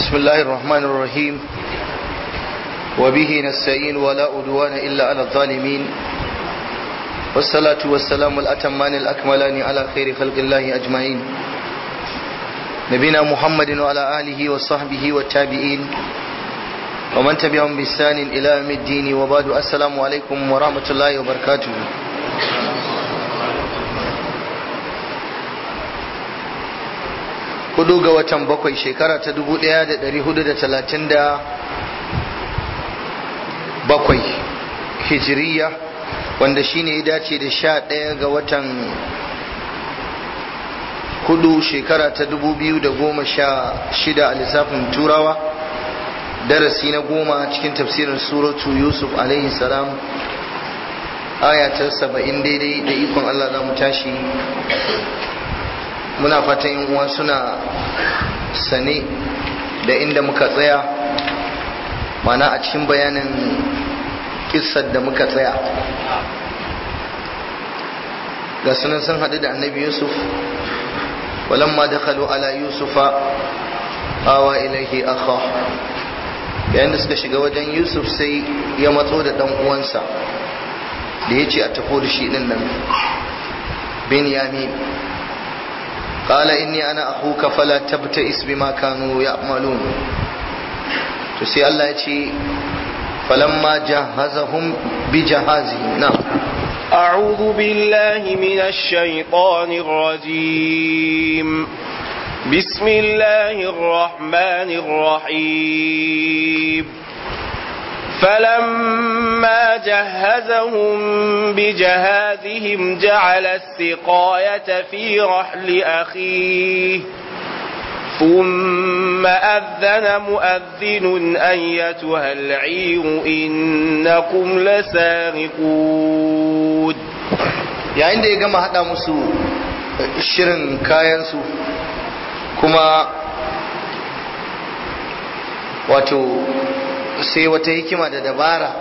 بسم الله الرحمن الرحيم وبه نستعين ولا أدوان إلا على الظالمين والصلاة والسلام الأتمان الأكملان على خير خلق الله أجمعين نبينا محمد وعلى آله وصحبه والتابعين ومن تبعهم بإحسان إلى يوم الدين وبعد السلام عليكم ورحمة الله وبركاته hudu ga watan bakwai shekara ta dubu daya da dari hudu da talatin da bakwai hijiriya wanda shine ya dace da sha daya ga watan hudu shekara ta dubu biyu da goma sha shida a lissafin turawa darasi na goma cikin tafsirin suratu yusuf alaihi salam aya ta saba'in daidai da ikon allah za mu tashi muna fatan yin uwa suna sane da inda muka tsaya mana a cikin bayanin kissar da muka tsaya ga sunan sun haɗu da annabi yusuf walamma dakhalu ala yusufa awa ilaihi akha yayin da suka shiga wajen yusuf sai ya matso da ɗan uwansa da ya ce a tafi da shi ɗin nan benyamin قال إني أنا أخوك فلا تبتئس بما كانوا يعملون تسي الله يتي فلما جهزهم بجهازهم نعم أعوذ بالله من الشيطان الرجيم بسم الله الرحمن الرحيم فلما جهزهم بجهازهم جعل السقاية في رحل أخيه ثم أذن مؤذن أيتها العير إنكم لسارقون yayin da ya gama haɗa musu shirin kayansu kuma wato sai wata hikima da dabara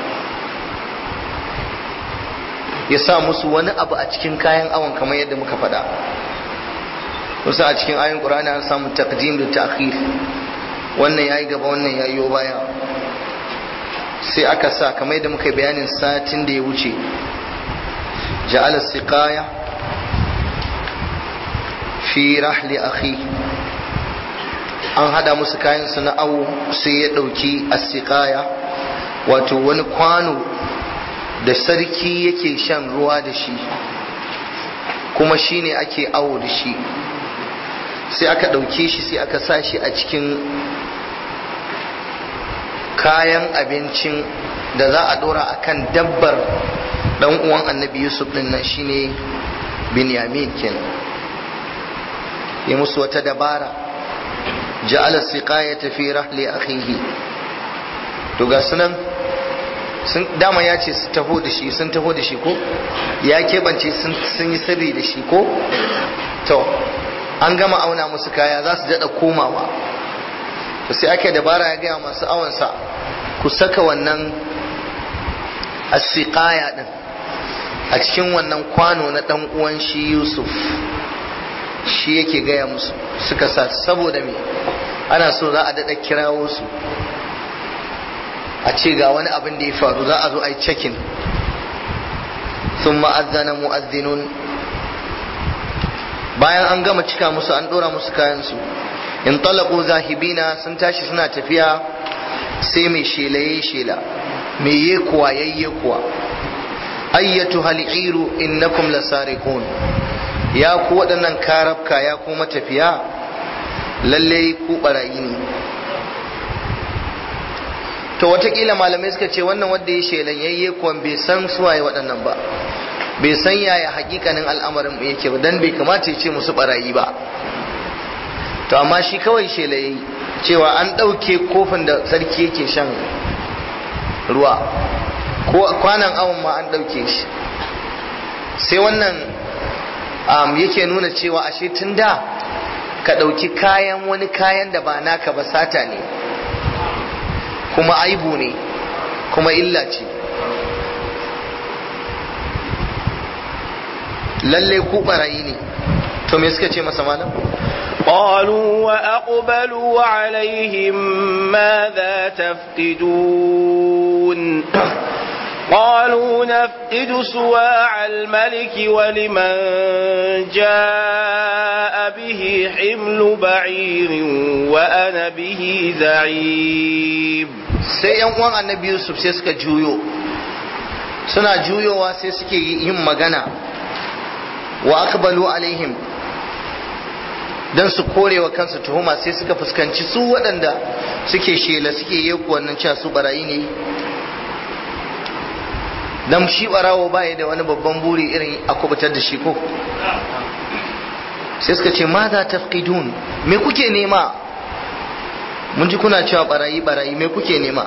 ya sa musu wani abu a cikin kayan awon kamar yadda muka faɗa wasu a cikin ayin ƙur'ani an samu taqdim da ta'khir wannan yayi gaba wannan yayi baya sai aka sa kamar yadda muka bayanin satin da ya wuce ja'ala siqaya fi rahli akhi an hada musu kayan su na awo sai ya dauki asiqaya wato wani kwano da sarki yake shan ruwa da shi kuma shine ake awo da shi sai aka dauke shi sai aka sa shi a cikin kayan abincin da za a dora akan dabbar dan uwan annabi yusuf din nan shine binyamin kenan ya musu wata dabara ja'ala siqayata fi rahli akhihi to ga sunan sun dama ya ce su taho da shi sun taho da shi ko ya keɓance sun yi sirri da shi ko to an gama auna musu kaya za su daɗa komawa to sai ake dabara ya gaya masu awansa ku saka wannan asiqaya din a cikin wannan kwano na ɗan uwan shi yusuf shi yake gaya musu suka sa saboda me ana so za a daɗa kirawo su a ce ga wani abin da ya faru za a zo a yi cekin sun ma'azzana mu'azzinun bayan an gama cika musu an ɗora musu kayansu in talaku zahibina sun tashi suna tafiya sai mai shelaye shela mai ye kuwa yayye kuwa ayyatu hal'iru innakum lasariqun ya ku waɗannan karabka ya ku matafiya lalle ku barayi ne to watakila malamai suka ce wannan wanda ya shelan yayye kuwan bai san suwaye waɗannan ba bai san yaya hakikanin al'amarin yake ba dan bai kamata ya ce musu barayi ba to amma shi kawai shela yayi cewa an ɗauke kofin da sarki yake shan ruwa ko kwanan awon ma an ɗauke shi sai wannan um, yake nuna cewa ashe tun da ka ɗauki kayan wani kayan da ba naka ba sata ne kuma aibu ne kuma illa ce lalle ku barayi ne to me suka ce masa malam قالوا وأقبلوا عليهم ماذا تفقدون قالوا نفقد سواع الملك ولمن جاء به حمل بعير وأنا به زعيم sai yan uwan annabi yusuf sai suka juyo suna juyowa sai suke yin magana wa akbalu alaihim dan su kore wa kansu tuhuma sai suka fuskanci su waɗanda suke shela suke yeku wannan cewa su barayi ne dan shi barawo baya da wani babban buri irin a kubutar da shi ko sai suka ce ma za tafqidun me kuke nema mun ji kuna cewa barayi barayi me kuke nema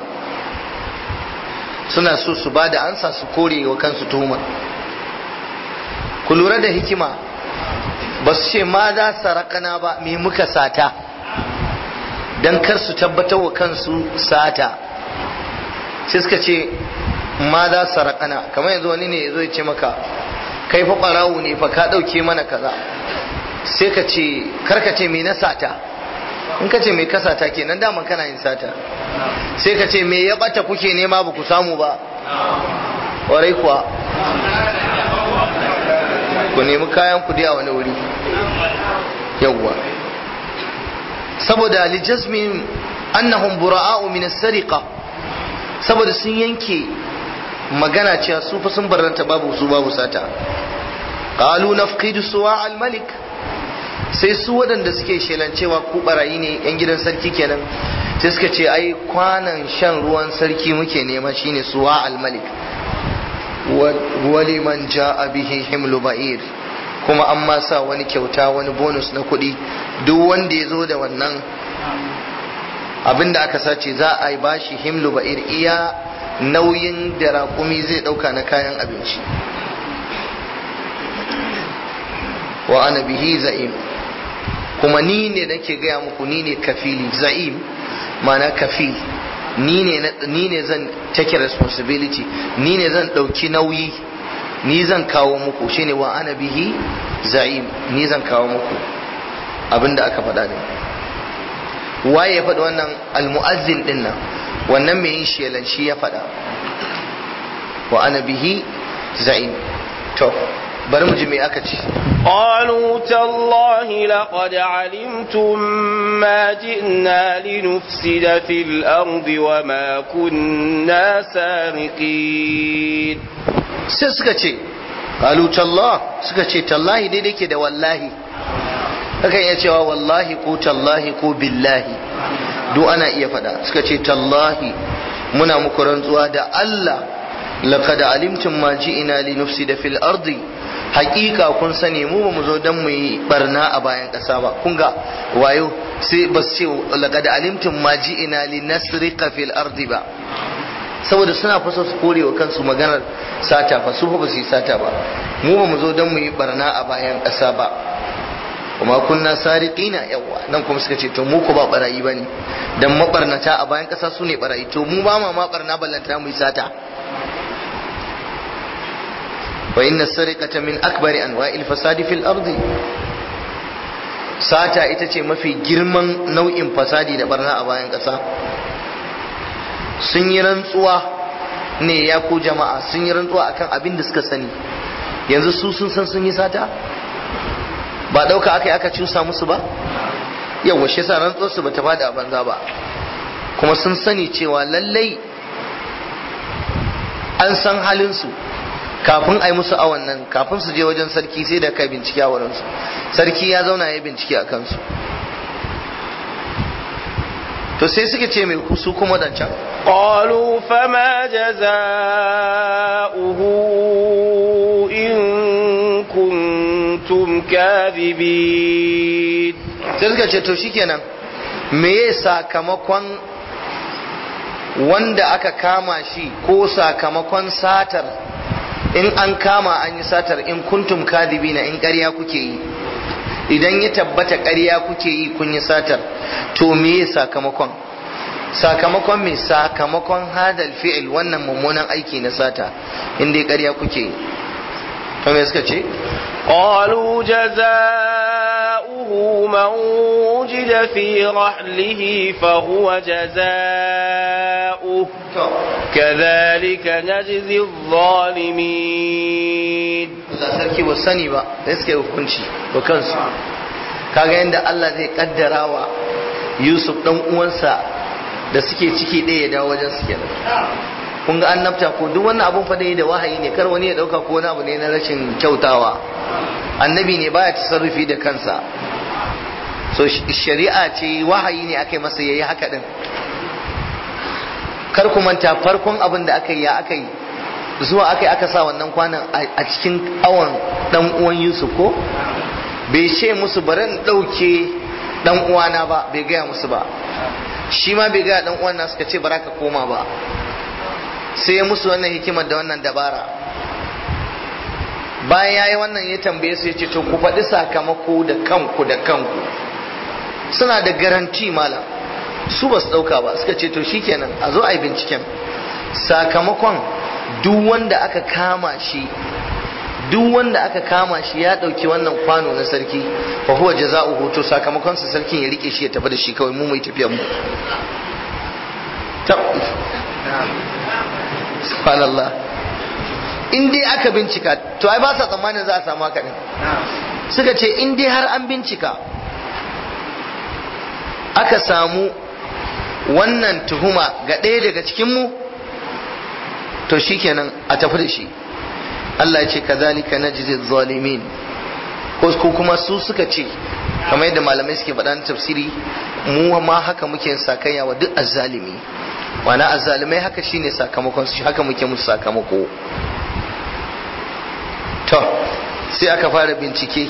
suna so su ba da ansa su kore wa kansu tuhuma ku lura da hikima ba su ce ma za sarakana ba me muka sata don kar su tabbatar wa kansu sata sai suka ce ma za sarakana kamar yanzu wani ne ya zo ya ce maka kai fa ɓarawo ne fa ka ɗauke mana kaza sai ka ce karka ce me na sata in ka ce me ka sata kenan daman kana yin sata sai ka ce me ya ɓata kuke nema ba ku samu ba warai kuwa ku nemi kayan ku a wani wuri yawwa saboda lijasmin annahum bura'a'u min as-sariqa saboda sun yanke magana cewa su fa sun barranta babu su babu sata qalu nafqidu suwa al-malik sai su waɗanda suke shelancewa ku barayi ne yan gidan sarki kenan sai suka ce ai kwanan shan ruwan sarki muke nema shine suwa al-malik waliman ja'a bihi himlu ba'ir kuma an ma sa wani kyauta wani bonus na kuɗi duk wanda ya zo da wannan abin da aka sace za a yi bashi himlu ba'ir iya nauyin da raƙumi zai ɗauka na kayan abinci wa ana bihi za'im kuma ni ne nake gaya muku ni ne kafili za'im ma'ana kafil ni ne zan take responsibility ni ne zan ɗauki nauyi ni zan kawo muku shine wa ana bihi za'im ni zan kawo muku abinda aka faɗa ne waye ya faɗi wannan almu'azzin din nan wannan mai yin shelan shi ya faɗa wa ana bihi za'im to bari mu ji me aka ce قالوا تالله لقد علمتم ما جئنا لنفسد في الأرض وما كنا سارقين sai suka ce qalu tallah suka ce tallahi daidai ke da wallahi kakan iya cewa wallahi ko tallahi ko billahi duk ana iya faɗa suka ce tallahi muna muku rantsuwa da Allah laqad alimtum ma ji'ina li nufsida fil ardi haƙiƙa kun sani mu ba mu zo dan mu yi barna a bayan ƙasa ba kun ga wayo sai ba su ce laqad alimtum ma ji'ina li nasriqa fil ardi ba saboda suna fasa su kore wa kansu maganar sata fa su ba su yi sata ba mu ba mu zo don mu yi barna a bayan ƙasa ba kuma kunna sariqina yawa nan kuma suka ce to mu ko ba barayi bane dan mabarnata a bayan ƙasa su ne barayi to mu ba ma ma barna ballanta mu yi sata wa inna sariqata min akbari anwa'il fasadi fil ardi sata ita ce mafi girman nau'in fasadi da barna a bayan ƙasa sun yi rantsuwa ne ya ku jama'a sun yi rantsuwa akan abin da suka sani yanzu su sun san sun yi sata ba ɗauka aka yi aka cusa musu ba yawa shi sa rantsuwar su bata bada a banza ba kuma sun sani cewa lallai an san halin su kafin a yi musu awon nan kafin su je wajen sarki sai da kai bincike a wurinsu sarki ya zauna ya bincike a kansu to sai suka ce mai su kuma dancan قالوا فما جزاؤه إن كنتم كاذبين sai suka ce to shikenan me ya sakamakon wanda aka kama shi ko sakamakon satar in an kama an yi satar in kuntum kadibina in ƙarya kuke yi idan ya tabbata ƙarya kuke yi kun yi satar to me ya sakamakon sakamakon me sakamakon hadal fi'il wannan mummunan aiki na sata in dai ƙarya kuke yi to me suka ce قالوا جزاؤه من وجد في رحله فهو جزاؤه كذلك نجزي الظالمين Allah sarki ba sani ba da suka yi hukunci ba kansu kaga yadda Allah zai kaddara wa Yusuf dan uwansa da suke ciki ɗaya ya dawo wajen su kenan kun ga annabta ko duk wannan abun fa da wahayi ne kar wani ya dauka ko wani abu ne na rashin kyautawa annabi ne baya tasarrufi da kansa so shari'a ce wahayi ne aka yi masa yayi haka din kar ku manta farkon abin da aka yi ya aka yi zuwa aka yi aka sa wannan kwanan a cikin awon dan uwan Yusuf ko bai ce musu bari in dauke dan uwana ba bai gaya musu ba shi ma bai gaya dan uwan nasu ka ce bara ka koma ba sai ya musu wannan hikimar da wannan dabara bayan ya yi wannan ya tambaye su ya ce to ku faɗi sakamako da kanku da kanku suna da garanti malam su ba su ɗauka ba suka ce to shikenan a zo a yi binciken sakamakon duk wanda aka kama shi duk wanda aka kama shi ya ɗauki wannan kwano na sarki fa huwa jaza'uhu to sakamakon sa sarkin ya rike shi ya tafi da shi kawai mu mai tafiyar mu subhanallah in dai aka bincika to ai ba sa tsammanin za a samu haka din suka ce in dai har an bincika aka samu wannan tuhuma ga ɗaya daga cikinmu to shikenan a tafi da shi Allah ya ce kazalika najzi zalimin ko kuma su suka ce kamar yadda malamai suke faɗa na tafsiri mu ma haka muke sakayya wa duk azzalimi wana azzalimai haka shine sakamakon su haka muke musu sakamako to sai aka fara bincike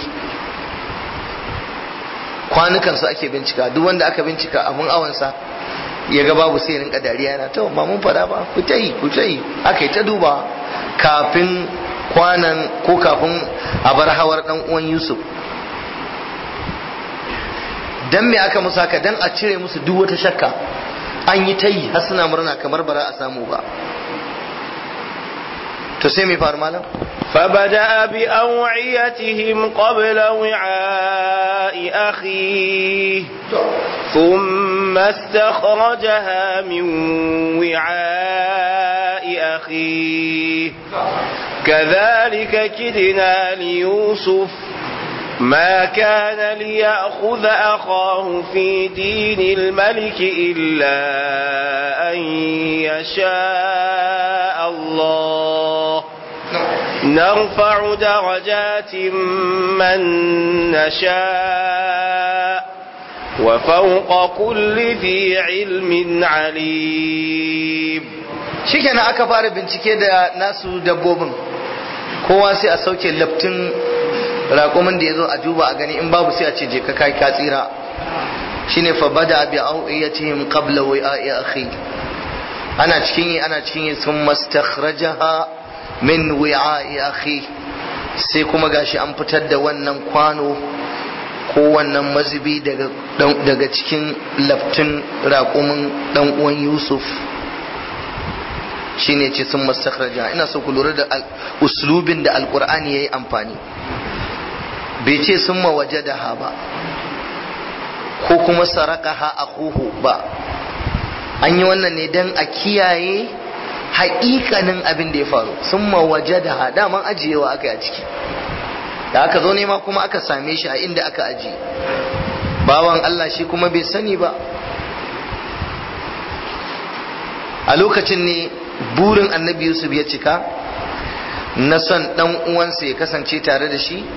kwanukan su ake bincika duk wanda aka bincika abun awansa ya ga babu sai rinka dariya yana to ba mun fada ba ku ta yi ku ta yi aka yi ta duba kafin kwanan ko kafin a bar hawar dan uwan Yusuf dan me aka musu haka dan a cire musu duk wata shakka an yi ta yi har suna murna kamar bara a samu ba to sai mai faru malam فبدأ بأوعيتهم قبل وعاء أخيه ثم استخرجها من وعاء أخيه كذلك كدنا ليوسف ما كان ليأخذ أخاه في دين الملك إلا أن يشاء الله نرفع درجات من نشاء وفوق كل ذي علم عليم shikenan aka fara bincike da nasu dabbobin kowa sai a sauke laftin raƙumin da ya zo a duba a gani in babu sai a ce je ka kai ka tsira shine fa bada bi awiyatihim qabla wi'a'i akhi ana cikin yi ana cikin yi sun mastakhrajaha min wi'a'i akhi sai kuma gashi an fitar da wannan kwano ko wannan mazubi daga daga cikin laftin raƙumin dan uwan Yusuf shine ce sun mastakhraja ina so ku lura da uslubin da alqur'ani yayi amfani bai ce sun mawajadaha ba ko kuma sarakaha akhuhu ba an yi wannan ne dan a kiyaye haƙiƙanin abin da ya faru sun mawajadaha daman ajiyewa aka yi a ciki da aka zo nema kuma aka same shi a inda aka ajiye bawan Allah shi kuma bai sani ba a lokacin ne burin annabi yusuf ya cika na son dan uwansa ya kasance tare da shi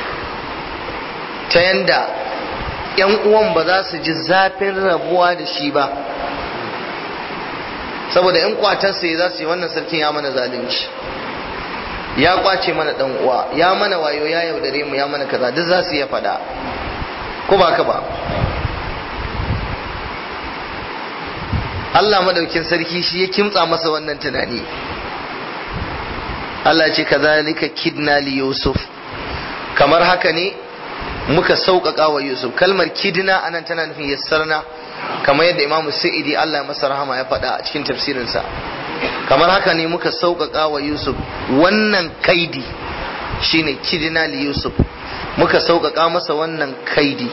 ta yanda yan uwan ba za su ji zafin rabuwa da shi ba saboda yan kwatarsa ya za su yi wannan sarkin ya mana zalunci ya kwace mana dan uwa ya mana wayo ya yaudare mu ya mana kaza duk za su iya faɗa ko ba ka ba Allah madaukin sarki shi ya kimtsa masa wannan tunani Allah ce kazalika kidna li Yusuf kamar haka ne muka sauƙaƙa wa Yusuf kalmar kidna anan tana nufin yassarna kamar yadda Imam Sa'idi Allah ya masa rahama ya faɗa a cikin tafsirinsa kamar haka ne muka sauƙaƙa wa Yusuf wannan kaidi shine kidna li Yusuf muka sauƙaƙa masa wannan kaidi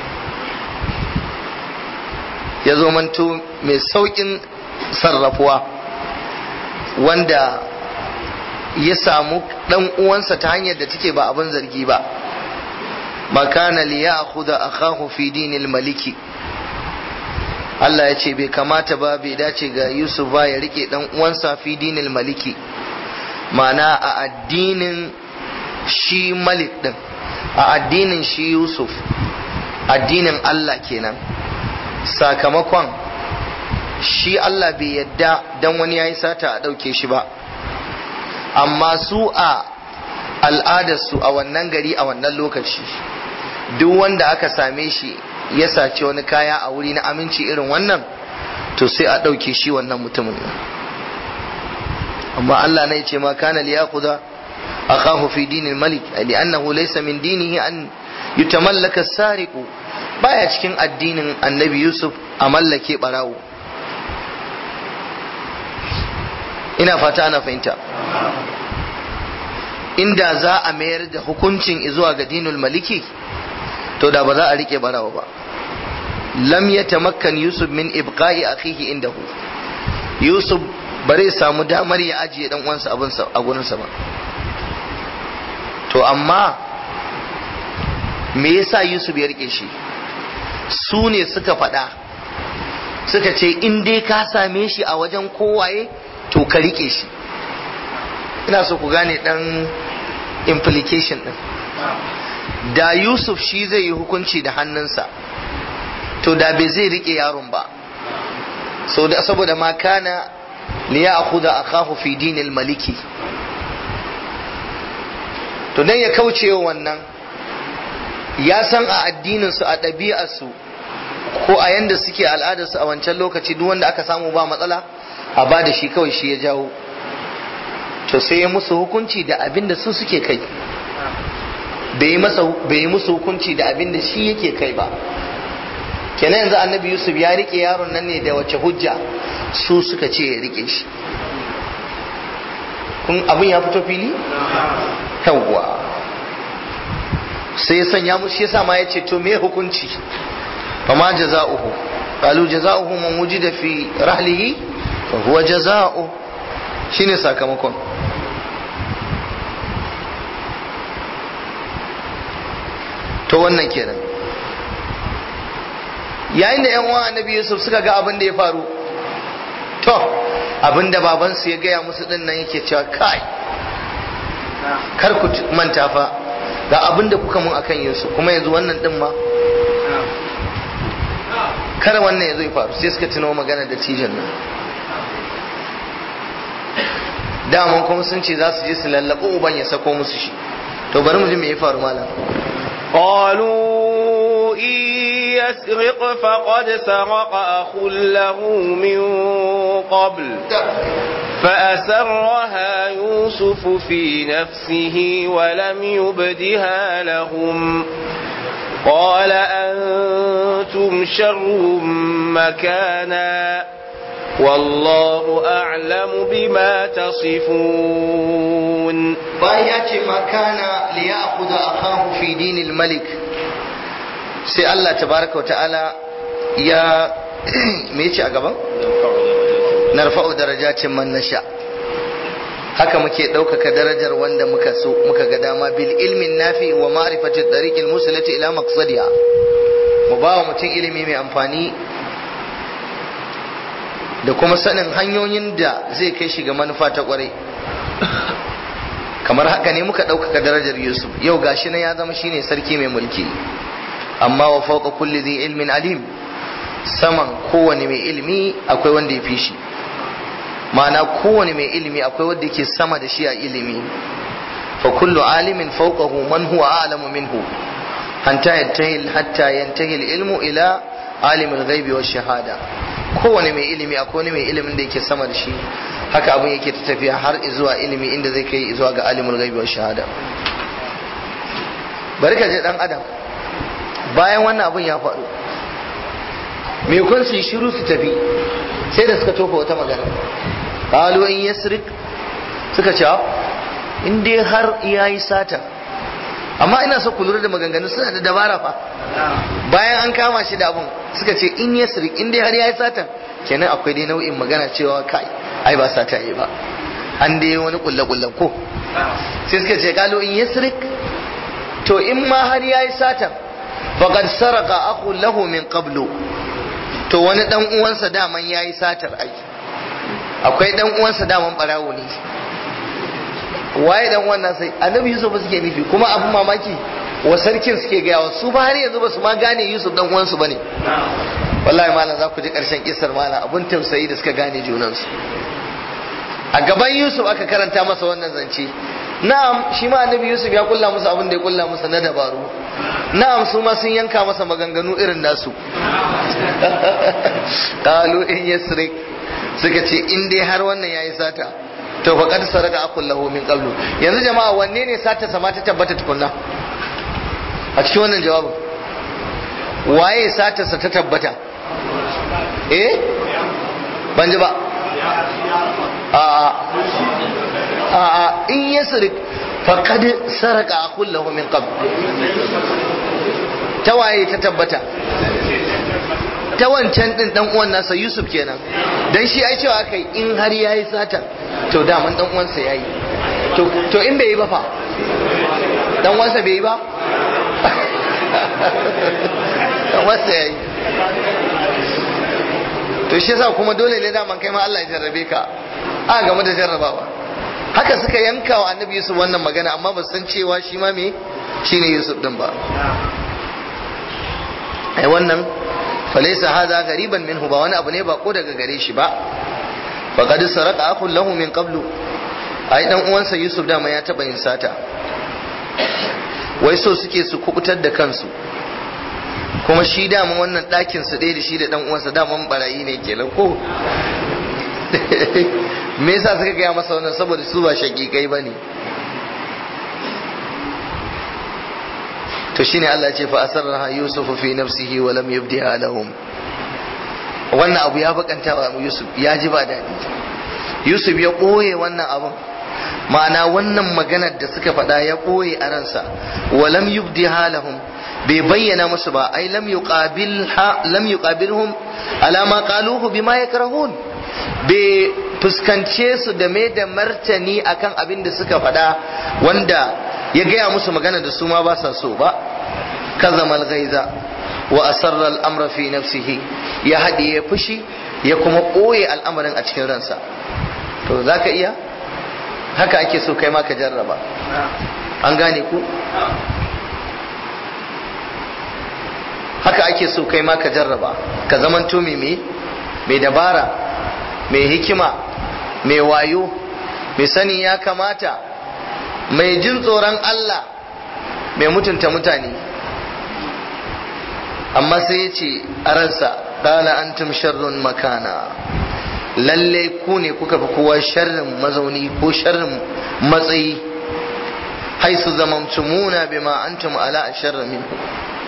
ya zo manto mai sauƙin sarrafuwa wanda ya samu ɗan uwansa ta hanyar da take ba abin zargi ba makana li ya akhudha akahu fi dinil maliki Allah ya ce bai kamata ba bai dace ga Yusuf ba ya rike dan uwansa fi dinil maliki ma'ana a addinin shi malik din a addinin shi Yusuf addinin Allah kenan sakamakon shi Allah bai yadda dan wani yayi sata a ɗauke shi ba amma su a al'adarsu a wannan gari a wannan lokaci duk wanda aka same shi ya sace wani kaya a wuri na aminci irin wannan to sai a ɗauke shi wannan mutumin amma Allah ne ce ma kana liyaquda akahu fi dinil malik li'annahu laysa min dinihi an yutamallaka sariqu baya cikin addinin annabi Yusuf a mallake barawo ina fata ana fahimta inda za a mayar da hukuncin zuwa ga dinul maliki to da ba za a rike barawa ba lam yatamakkan yusuf min ibqa'i akhihi indahu yusuf bare samu damar ya ajiye dan uwansa abin a gurinsa ba to amma me yasa yusuf ya rike shi su ne suka faɗa suka ce in dai ka same shi a wajen kowaye to ka rike shi ina so ku gane dan implication din da yusuf shi zai yi hukunci da hannunsa to da bai zai rike yaron ba so da saboda ma kana li ya'khudha akahu fi dinil maliki to dan ya kauce wannan ya san a addinin su a ɗabi'ar su ko a yanda suke al'adar su a wancan lokaci duk wanda aka samu ba matsala a ba da shi kawai shi ya jawo to sai ya musu hukunci da abin da su suke kai bai yi musu hukunci da abin da shi yake kai ba kenan yanzu annabi yusuf ya rike yaron nan ne da wace hujja su suka ce ya rike shi kun abin ya fito fili yawwa sai ya sanya musu yasa ma ya ce to me hukunci fama jaza'uhu qalu jaza'uhu man wujida fi rahlihi fa huwa jaza'u shine sakamakon to wannan kenan yayin da yan uwan annabi yusuf suka ga abin da ya faru to abin da babansu ya gaya musu din nan yake cewa kai kar ku manta fa ga abin da kuka mun akan yusuf kuma yanzu wannan din ma kar wannan ya zo ya faru sai suka tuno magana da tijan nan daman kuma sun ce za su je su lallaɓo uban ya sako musu shi to bari mu ji me ya faru malam قالوا إن يسرق فقد سرق أخ له من قبل فأسرها يوسف في نفسه ولم يبدها لهم قال أنتم شر مكانا والله أعلم بما تصفون bayan ya ce makana li ya'khudha akahu fi dinil malik sai Allah tabaraka wa ta'ala ya me yace a gaban narfa'u darajatin man nasha haka muke ɗaukaka darajar wanda muka so muka ga dama bil ilmin nafi wa ma'rifati tariqil musilati ila maqsadiha mu ba wa mutum ilimi mai amfani da kuma sanin hanyoyin da zai kai shi ga manufa ta kwarai kamar haka ne muka ɗaukaka darajar yusuf yau gashi na ya zama shine sarki mai mulki amma wa fauka kulli dhi ilmin alim saman kowane mai ilimi akwai wanda ya fi shi ma'ana kowane mai ilimi akwai wanda yake sama da shi a ilimi fa kullu alimin fawqahu man huwa a'lamu minhu hatta yantahi hatta yantahi ilmu ila alimul ghaibi wash shahada kowane mai ilimi akwai wani mai ilimin da yake sama da shi haka abin yake ta tafiya har zuwa ilimi inda zai kai zuwa ga alimul ghaibi wash shahada bari ka je dan adam bayan wannan abin ya faru me kun su yi shiru su tafi sai da suka tofa wata magana qalu in yasrik suka ce in dai har yayi sata amma ina so ku lura da maganganu suna da dabara fa bayan an kama shi da abun suka ce in ya sirik in dai har ya yi satan kenan akwai dai nau'in magana cewa kai ai ba sata yi ba an dai wani kulle kullen ko sai suka ce kalu in ya sirik to in ma har ya yi satan faqad saraka akhu lahu min qablu to wani dan uwansa daman yayi satar ai akwai dan uwansa daman barawo ne waye dan wannan sai annabi yusuf ba suke nufi kuma abun mamaki wa sarkin suke gaya wa su ba har yanzu ba su ma gane yusuf dan uwansu bane wallahi malam za ku ji karshen kisar malam abun tausayi da suka gane junansu a gaban yusuf aka karanta masa wannan zance na'am shi ma annabi yusuf ya kulla musu abin da ya kulla musu na dabaru na'am su ma sun yanka masa maganganu irin nasu qalu in yasrik suka ce in dai har wannan yayi sata to faqad saraka akul lahu min qablu yanzu jama'a wanne ne sata sama ta tabbata tukunna a cikin wannan jawabin waye sata sa ta tabbata eh ban ji ba a a a in yasrik faqad saraka akul lahu min qabl ta waye ta tabbata ta wancan din dan uwan nasa Yusuf kenan dan shi ai cewa kai in har yayi sata to daman dan uwansa yayi to to in bai yi ba fa dan uwansa bai yi ba dan uwansa yayi to shi yasa kuma dole ne daman kai ma Allah ya jarrabe ka a game da jarrabawa haka suka yanka wa annabi Yusuf wannan magana amma ba san cewa shi ma me shine Yusuf din ba ai wannan falaisa hadha gariban minhu ba wani abu ne ba ko daga gare shi ba faqad saraka akhun lahu min qablu ai dan uwansa Yusuf dama ya taba yin sata wai so suke su kubutar da kansu kuma shi dama wannan ɗakin su ɗaya da shi da dan uwansa daman barayi ne kenan ko me yasa suka gaya masa wannan saboda su ba shakikai bane to shine Allah ce fa asarraha yusufu fi nafsihi wa lam yubdiha lahum wannan abu ya bakanta wa Yusuf ya ji ba daɗi Yusuf ya ɓoye wannan abun ma'ana wannan maganar da suka faɗa ya ɓoye a ransa wa lam yubdiha lahum bai bayyana musu ba ai lam yuqabilha lam yuqabilhum ala ma qaluhu bima yakrahun bai fuskance su da mai da martani akan abin da suka faɗa wanda ya gaya musu magana da su ma ba sa so ba kazamal gaiza wa asarra al'amra fi nafsihi ya haɗe ya fushi ya kuma ɓoye al'amarin a cikin ransa to za ka iya haka ake so kai ma ka jarraba an gane ku haka ake so kai ma ka jarraba ka zamanto mai mai dabara mai hikima mai wayo mai sani ya kamata mai jin tsoron Allah mai mutunta mutane amma sai ya ce a ransa ƙala antum sharrun makana lalle ku ne kuka fi kowa sharrin mazauni ko sharrin matsayi haisu zamamtumuna bima antum ala sharri minhu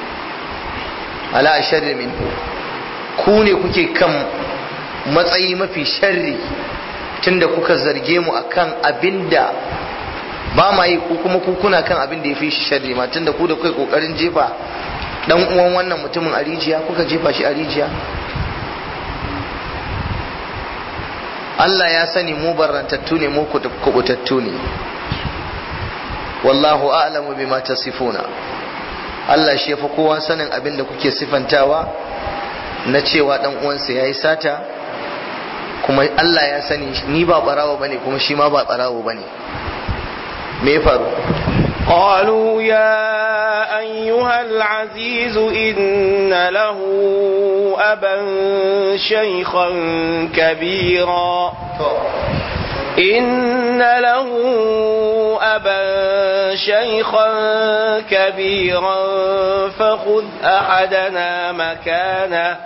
ala sharri minhu ku ne kuke kan matsayi mafi sharri tunda kuka zarge mu akan abinda ba ma yi ku kuma ku kuna kan abin da ya fi shi sharri ma tunda ku da kai kokarin jefa dan uwan wannan mutumin a rijiya kuka jefa shi a rijiya Allah ya sani mu barrantattu ne mu kubutattu ne wallahu a'lamu bima tasifuna Allah shi yafi kowa sanin abin da kuke sifantawa na cewa dan uwansa yayi sata kuma Allah ya sani ni ba barawo bane kuma shi ma ba barawo bane me ya faru قالوا يا أيها العزيز إن له أبا شيخا كبيرا إن له أبا شيخا كبيرا فخذ أحدنا مكانه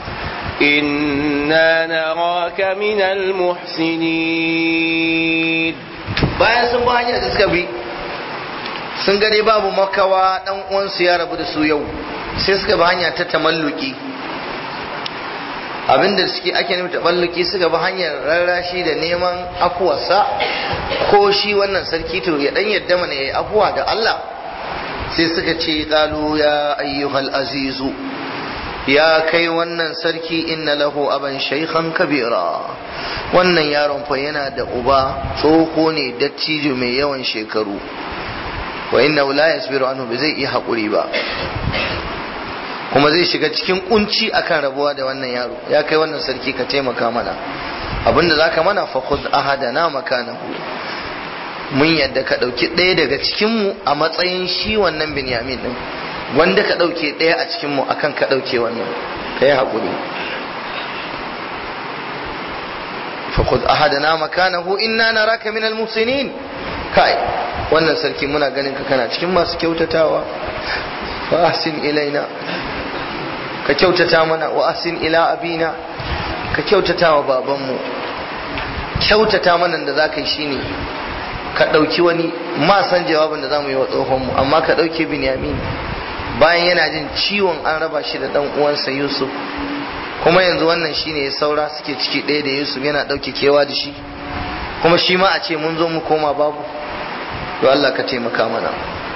إنا نراك من المحسنين bayan sun ba hanyar da suka bi sun gani babu makawa dan uwansu ya rabu da su yau sai suka bi hanya ta tamalluki abinda suke ake nufi tamalluki suka bi hanyar rarrashi da neman afuwarsa ko shi wannan sarki to ya dan yadda mana yayi afuwa da Allah sai suka ce qalu ya ayyuhal azizu ya kai wannan sarki inna lahu aban shaykhan kabira wannan yaron fa yana da uba tsoho ne dattijo mai yawan shekaru wa inna la yasbiru anhu bai zai iya hakuri ba kuma zai shiga cikin kunci akan rabuwa da wannan yaro ya kai wannan sarki ka taimaka mana abinda zaka mana fa khudh ahadana makanahu mun yadda ka dauki ɗaya daga cikin mu a matsayin shi wannan binyamin din wanda ka ɗauke ɗaya a cikinmu akan ka ɗauke wannan ka yi haƙuri fakud ahadana makanahu inna naraka min almusinin kai wannan sarki muna ganin ka kana cikin masu kyautatawa fa ahsin ilaina ka kyautata mana wa ahsin ila abina ka kyautata wa babanmu kyautata mana da za ka yi shine ka ɗauki wani ma san jawabin da za mu yi wa tsohonmu amma ka ɗauke binyamin bayan yana jin ciwon an raba shi da dan uwansa Yusuf kuma yanzu wannan shine ya saura suke ciki ɗaya da Yusuf yana ɗauke kewa da shi kuma shi ma a ce mun zo mu koma babu to Allah ka taimaka mana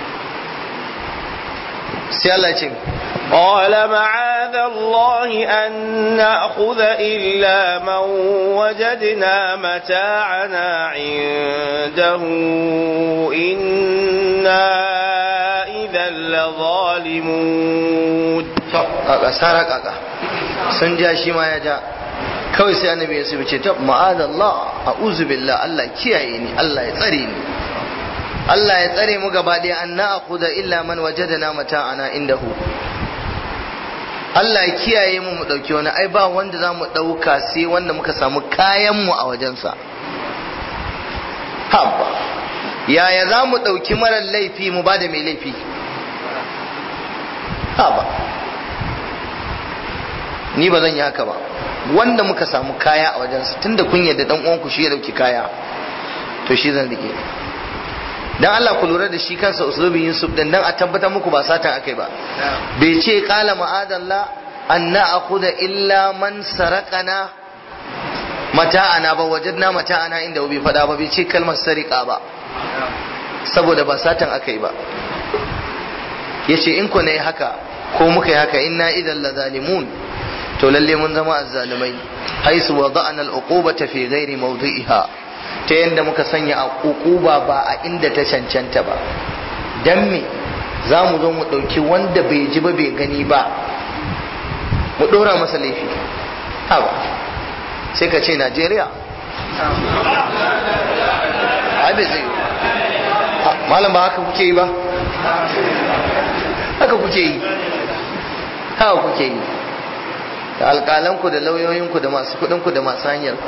sai Allah ce قال معاذ الله أن نأخذ إلا من وجدنا متاعنا عنده إنا إذا لظالمون kaka sara kaka sun ja shi ma ya ja kawai sai annabi ya ce ta ma'adallah a'udhu billah Allah kiyaye ni Allah ya tsare ni Allah ya tsare mu gaba ɗaya an na'khudha illa man wajadana mata'ana indahu Allah ya kiyaye mu mu dauki wani ai ba wanda za mu dauka sai wanda muka samu kayan mu a wajensa habba yaya za mu dauki marar laifi mu ba da mai laifi haba ni ba zan yi haka ba wanda muka samu kaya a wajensa tunda kun yadda dan uwanku shi ya dauki kaya to shi zan rike dan Allah ku lura da shi kansa uslubin Yusuf din dan a tabbatar muku ba satan akai ba bai ce qala ma'adallah an na'khudha illa man sarakana mata'ana ba wajadna mata'ana inda bai fada ba bai ce kalmar sarika ba saboda ba satan akai ba yace in ku ne haka ko muka yi haka inna idan la zalimun to lalle mun zama azzalimai haisu wada'na al-uqubata fi ghairi mawdi'iha ta yanda muka sanya uquba ba a inda ta cancanta ba dan me za mu zo mu ɗauki wanda bai ji ba bai gani ba mu ɗora masa laifi haba sai ka ce najeriya abin zai yi malam ba haka kuke yi ba haka kuke yi haka kuke yi da alƙalanku da lauyoyinku da masu kuɗinku da masu hanyarku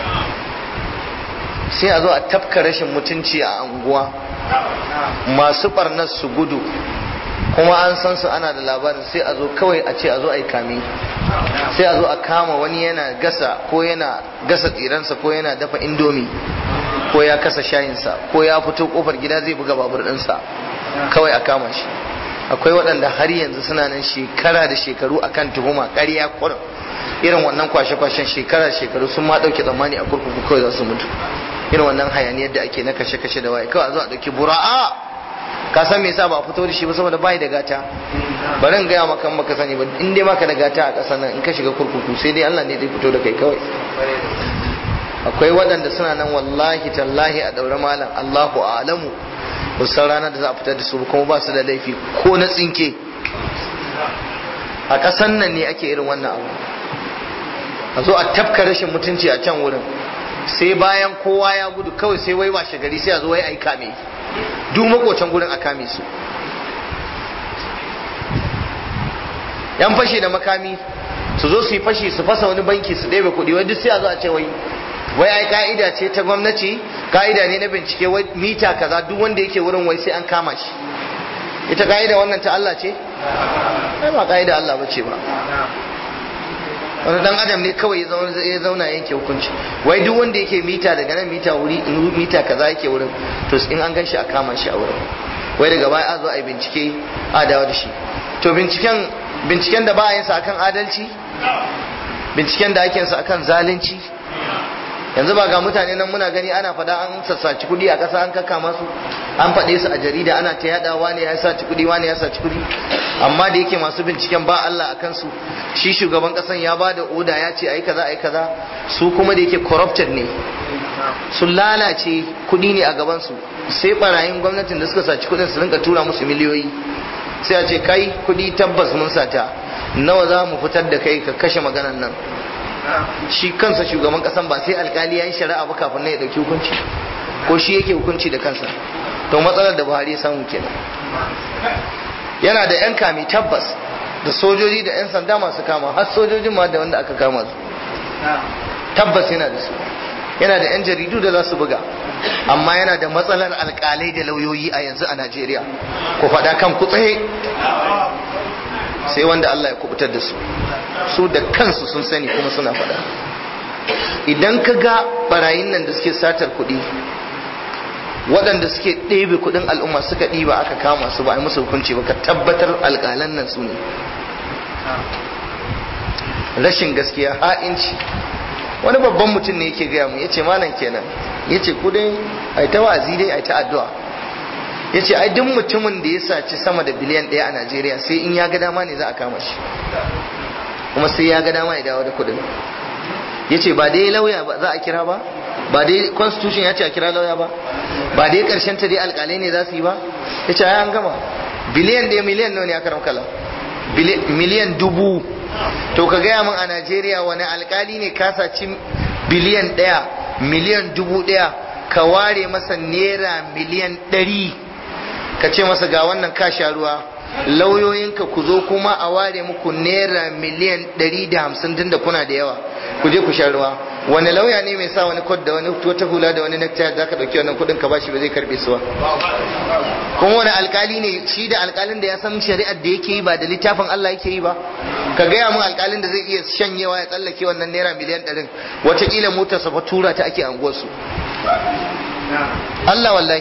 sai a zo a tafka rashin mutunci a anguwa masu ɓarnar su gudu kuma an san su ana da labarin sai a zo kawai a ce a zo a yi kame sai a zo a kama wani yana gasa ko yana gasa tsiransa ko yana dafa indomi ko ya kasa shayinsa ko ya fito kofar gida zai buga babur ɗinsa kawai a kama shi akwai waɗanda har yanzu suna nan shekara da shekaru akan tuhuma ƙarya kurin irin wannan kwashe-kwashen shekara shekaru sun ma ɗauke tsammani a kurkuku kawai za su mutu irin wannan hayaniyar da ake na kashe-kashe da waye kawai a zo a ɗauki bura'a ka san me yasa ba a fito da shi ba saboda bai da gata bari in gaya maka maka sani ba in dai maka da gata a ƙasar nan in ka shiga kurkuku sai dai Allah ne zai fito da kai kawai akwai waɗanda suna nan wallahi tallahi a ɗaure malam Allahu a'lamu ba san ranar da za a fitar da su kuma ba su da laifi ko na tsinke a ƙasar nan ne ake irin wannan abu a zo a tafka rashin mutunci a can wurin sai bayan kowa ya gudu kawai sai wai washe gari sai a zo wai a yi kame duk makocin gurin a kame su yan fashi da makami su zo su yi fashi su fasa wani banki su ɗebe kuɗi wai duk sai a zo a ce wai wai ai ka'ida ce ta gwamnati ka'ida ne na bincike wai mita kaza duk wanda yake wurin wai sai an kama shi ita ka'ida wannan ta Allah ce ai ba ka'ida Allah bace ba wani dan adam ne kawai ya zauna yanke hukunci wai duk wanda yake mita daga nan mita wuri in mita kaza yake wurin to in an gan shi a kama shi a wurin wai daga baya a zo a yi bincike a dawo da shi to binciken binciken da ba a yin sa akan adalci binciken da ake yin sa akan zalunci yanzu ba ga mutane nan muna gani ana fada an sassaci kudi a ƙasa an kaka masu an faɗe su a jarida ana ta yada wani ya saci kudi wani ya saci kudi amma da yake masu binciken ba Allah a kansu shi shugaban ƙasan ya ba da oda ya ce ai kaza ai kaza su kuma da yake corrupted ne sun lalace kudi ne a gaban su sai barayin gwamnatin da suka saci kudin su rinka tura musu miliyoyi sai a ce kai kudi tabbas mun sata nawa za mu fitar da kai ka kashe maganan nan shi kansa shugaban kasan ba sai alkali ya yi shari'a ba kafin na ya dauki hukunci ko shi yake hukunci da kansa to matsalar da buhari ya samu kenan yana da yan kami tabbas da sojoji da yan sanda masu kama har sojojin ma da wanda aka kama su tabbas yana da su yana da yan jaridu da za su buga amma yana da matsalar alkalai da lauyoyi a yanzu a najeriya ku faɗa kan ku tsaye sai wanda Allah ya kubutar da su su da kansu sun sani kuma suna faɗa idan ka ga barayin nan da suke satar kuɗi waɗanda suke ɗebe kuɗin al'umma suka ɗiba aka kama su ba a yi musu hukunci ba ka tabbatar alƙalan nan su ne rashin gaskiya ha'inci wani babban mutum ne yake gaya mu ya ce malam kenan ya ce ku dai a yi ta wa'azi dai a yi ta addu'a ya ce ai duk mutumin da ya saci sama da biliyan ɗaya a najeriya sai in ya ga dama ne za a kama shi kuma sai ya ga dama ya dawo da kuɗin ya ce ba dai lauya ba za a kira ba ba dai constitution ya ce a kira lauya ba ba dai ƙarshen ta dai alƙalai ne za su yi ba ya ce ai an gama biliyan ɗaya miliyan nawa ne aka ramkala miliyan dubu to ka gaya min a najeriya wani alƙali ne ka saci biliyan ɗaya miliyan dubu ɗaya ka ware masa naira miliyan ɗari ka ce masa ga wannan ka sha ruwa lauyoyinka ku zo kuma a ware muku naira miliyan ɗari da hamsin tun da kuna da yawa ku je ku sha ruwa wani lauya ne mai sa wani kod da wani wata hula da wani necktie da ka ɗauki wannan kuɗin ka bashi ba zai karɓe su ba kuma wani alkali ne shi da alkalin da ya san shari'ar da yake yi ba da littafin Allah yake yi ba ka gaya mun alkalin da zai iya shanyewa ya tsallake wannan naira miliyan ɗarin watakila motarsa fa tura ta ake anguwarsu Allah wallahi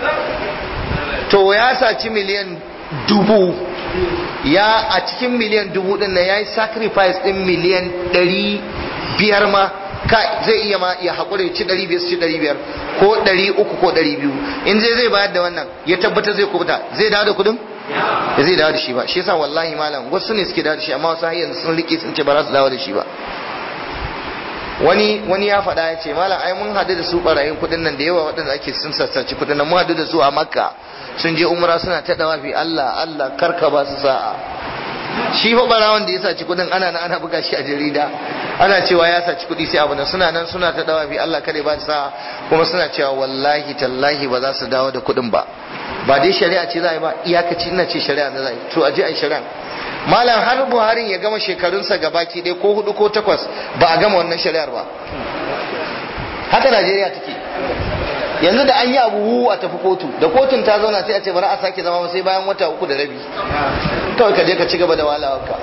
to ya saci miliyan dubu ya a cikin miliyan dubu din nan ya yi sacrifice din miliyan ɗari biyar ma ka zai iya ma ya haƙura ya ci ɗari biyar su ci ɗari biyar ko ɗari uku ko ɗari biyu in zai zai bayar da wannan ya tabbatar zai kubuta zai dawo da kuɗin ya zai dawo da shi ba shi yasa wallahi malam wasu ne suke dawo da shi amma wasu har yanzu sun rike sun ce ba za su dawo da shi ba wani wani ya faɗa ya ce malam ai mun haɗu da su ɓarayin kuɗin nan da yawa waɗanda ake sun sassaci kuɗin nan mun haɗu da su a makka sun je umra suna ta dawafi Allah Allah karka ba su sa'a shi fa barawon da ya saci kuɗin ana nan ana buga shi a jarida ana cewa ya saci kuɗi sai abu nan suna nan suna ta dawafi Allah kada ba su sa'a kuma suna cewa wallahi tallahi ba za su dawo da kuɗin ba ba dai shari'a ce za a yi ba iyakaci ina ce shari'a na za a yi to a je a yi shari'a malam har buharin ya gama shekarunsa gabaki ɗaya ko hudu ko takwas ba a gama wannan shari'ar ba haka najeriya take yanzu da an yi abu hu a tafi kotu da kotun ta zauna sai a ce bari a sake zama sai bayan wata uku da rabi kawai ka je ka ci gaba da walawarka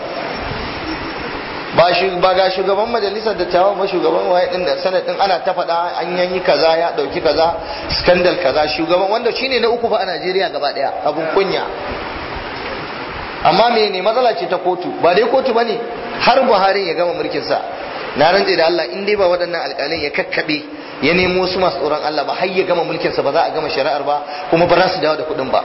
ba ba ga shugaban majalisar dattawan ba shugaban waye din da sanadin ana ta faɗa an yanyi kaza ya ɗauki kaza skandal kaza shugaban wanda shine na uku ba a Najeriya gaba ɗaya abun kunya amma me ne matsala ce ta kotu ba dai kotu bane har Buhari ya gama mulkin sa na rantse da Allah in dai ba waɗannan alƙalai ya kakkabe ya nemo su masu tsoron Allah ba har ya gama mulkin sa ba za a gama shari'ar ba kuma ba za su dawo da kuɗin ba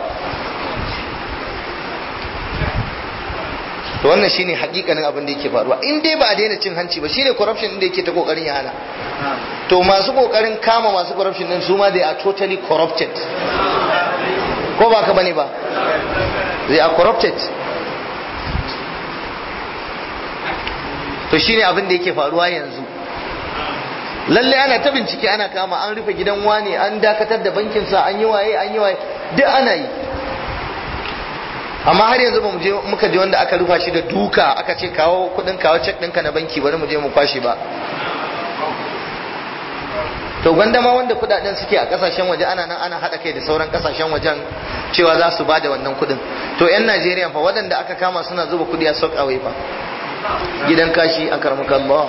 to wannan shine hakikanin abin da yake faruwa in dai ba a daina cin hanci ba shine corruption din da yake ta kokarin ya hana to masu kokarin kama masu corruption din su ma they are totally corrupted ko ba ka bane ba they are corrupted to shine abin da yake faruwa yanzu lalle ana ta bincike ana kama an rufe gidan wane an dakatar da bankinsa an yi waye an yi waye duk ana yi amma har yanzu ba mu je muka je wanda aka rufa shi da duka aka ce kawo kudin kawo cek ɗinka na banki bari mu je mu kwashe ba to gwanda ma wanda kudaden suke a kasashen waje ana nan ana haɗa kai da sauran kasashen wajen cewa za su ba da wannan kudin to 'yan najeriya fa waɗanda aka kama suna zuba kudi a sok away fa gidan kashi a karmakallah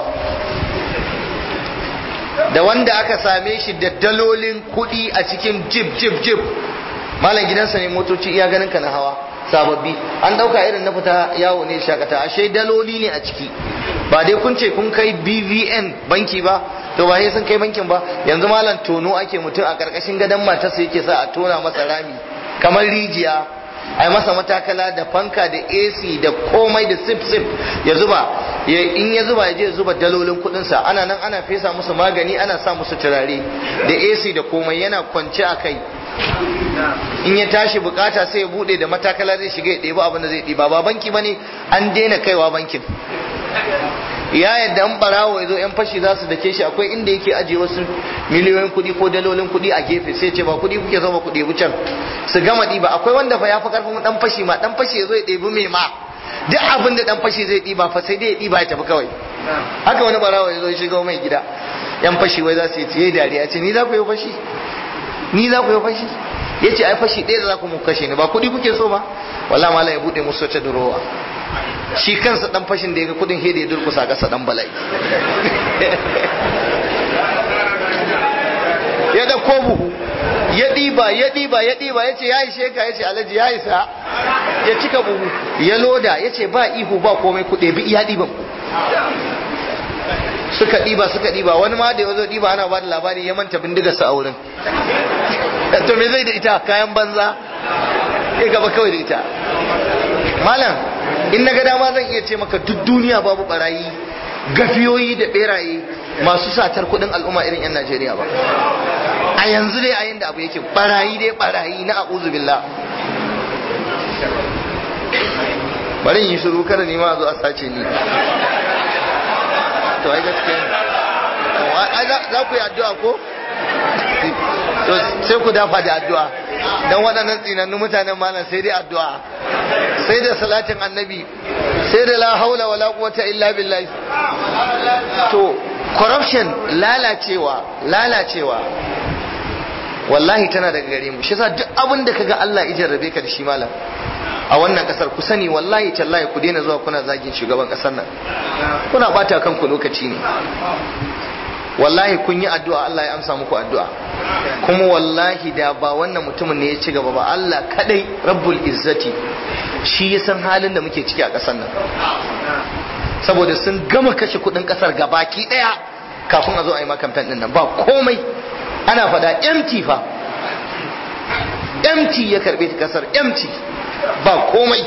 da wanda aka same shi da dalolin kudi a cikin jib jib jib malam gidansa ne motoci iya ganin ka na hawa sababbi an dauka irin na fita yawo ne shakata ashe daloli ne a ciki ba dai kun ce kun kai BVN banki ba to ba sai sun kai bankin ba yanzu malam tono ake mutum a karkashin gadon matarsa yake sa a tona masa rami kamar rijiya a yi masa matakala da fanka da AC da komai da sip sip ya zuba in ya zuba ya je zuba dalolin kudinsa ana nan ana fesa musu magani ana sa musu turare da AC da komai yana kwance a kai in ya tashi bukata sai ya bude da matakala zai shiga ya ɗebi abin da zai ɗiba ba banki bane an daina kaiwa bankin ya yadda an barawo ya zo yan fashi za su dake shi akwai inda yake ajiye wasu miliyoyin kuɗi ko dalolin kuɗi a gefe sai ce ba kuɗi kuke zama kuɗi wucin su gama ɗiba akwai wanda fa ya fi karfin dan fashi ma dan fashi ya zo ya ɗebi mai ma duk abin da dan fashi zai ɗiba fa sai dai ya ɗiba ya tafi kawai haka wani barawo ya zo ya shiga mai gida yan fashi wai za su yi tiye dariya ce ni za ku yi fashi ni za ku yi fashi ya ce ai fashi ɗaya da za ku mu kashe ni ba kuɗi kuke so ba wala mala ya buɗe musu wata durowa shi kansa dan fashin da ya ga kudin hede ya durkusa kasa dan bala'i ya da ko buhu ya ɗiba ya ɗiba ya ɗiba ya ce ya yi sheka ya ce alhaji ya isa ya cika buhu ya loda ya ce ba ihu ba komai kuɗe bi iya ɗiban ku suka ɗiba suka ɗiba wani ma da ya zo ɗiba ana ba da labari ya manta bindigarsa a wurin to me zai da ita kayan banza ya gaba kawai da ita malam in na ga dama zan iya ce maka duk duniya babu barayi gafiyoyi da beraye masu satar kudin al'umma irin 'yan Najeriya ba a yanzu dai a yin da abu yake barayi dai barayi na a'udhu billah bari yi shiru kada ni ma zo a sace ni to ai gaskiya za ku yi addu'a ko to sai ku dafa da addu'a dan waɗannan tsinannu mutanen malam sai dai addu'a sai da salatin annabi sai da la haula wala quwwata illa billah to corruption lalacewa lalacewa wallahi tana daga gare mu shi yasa duk abin da kaga Allah ya jarrabe ka da shi malam a wannan kasar ku sani wallahi tallahi ku daina zuwa kuna zagin shugaban kasar nan kuna bata kanku lokaci ne wallahi kun yi addu'a Allah ya amsa muku addu'a kuma wallahi da ba wannan mutumin ne ya ci gaba ba Allah kadai rabbul izzati shi ya san halin da muke ciki a ƙasar nan saboda sun gama kashe kudin ƙasar gabaki daya kafin a zo a yi makamfen din nan ba komai ana fada empty fa empty ya karbe ta ƙasar empty ba komai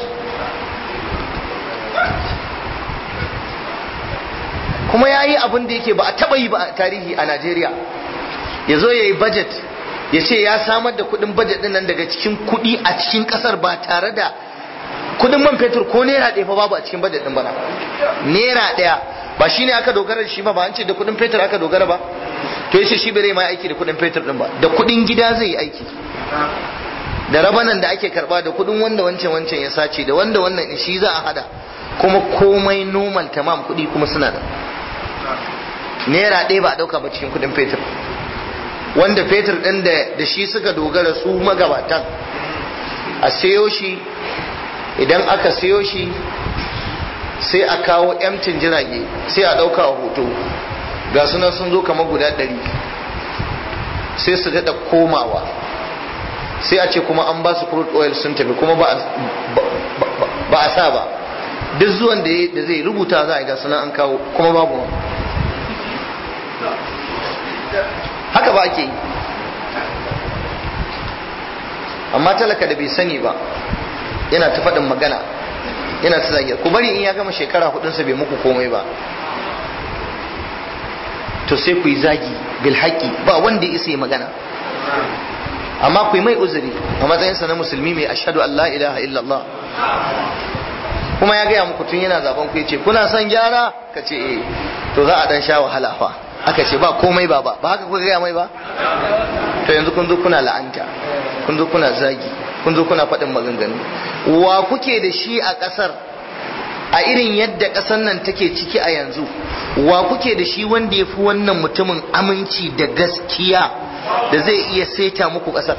kuma ya yi abin da yake ba a taɓa yi ba a tarihi a Najeriya ya zo ya yi budget ya ce ya samar da kuɗin budget ɗin nan daga cikin kuɗi a cikin ƙasar ba tare da kuɗin man fetur ko naira ɗaya fa babu a cikin budget ɗin bana naira ɗaya ba shi ne aka dogara da shi ba ba an ce da kuɗin fetur aka dogara ba to yace shi bai ma aiki da kuɗin fetur ɗin ba da kuɗin gida zai yi aiki da rabanan da ake karba da kuɗin wanda wancan wancan ya sace da wanda wannan shi za a hada kuma komai normal tamam kuɗi kuma suna da naira ɗaya ba a ɗauka ba cikin kuɗin fetur wanda fetur ɗin da shi suka dogara su magabatan a sayo shi idan aka sayo shi sai a kawo yamcin jirage sai a ɗauka a hoto ga sunan sun zo kamar guda ɗari sai su daɗa komawa sai a ce kuma an ba su crude oil sun tafi kuma ba a sa ba duk zuwan da zai rubuta za a ga sunan an kawo kuma babu haka ba ake yi amma talaka da bai sani ba yana ta faɗin magana yana ta zagiyar ku bari in ya gama shekara hudunsa bai muku komai ba to sai ku yi zagi bil haƙi ba wanda ya isa yi magana amma ku yi mai uzuri a matsayinsa na musulmi mai ashadu Allah ilaha illallah kuma ya gaya muku tun yana zaben ku yace kuna son gyara ka ce eh to za a dan sha wahala fa aka ce ba komai ba ba ba haka kuka gaya mai ba to yanzu kun zo kuna la'anta kun zo kuna zagi kun zo kuna faɗin maganganu wa kuke da shi a ƙasar a irin yadda ƙasar nan take ciki a yanzu wa kuke da shi wanda ya fi wannan mutumin aminci da gaskiya da zai iya saita muku ƙasar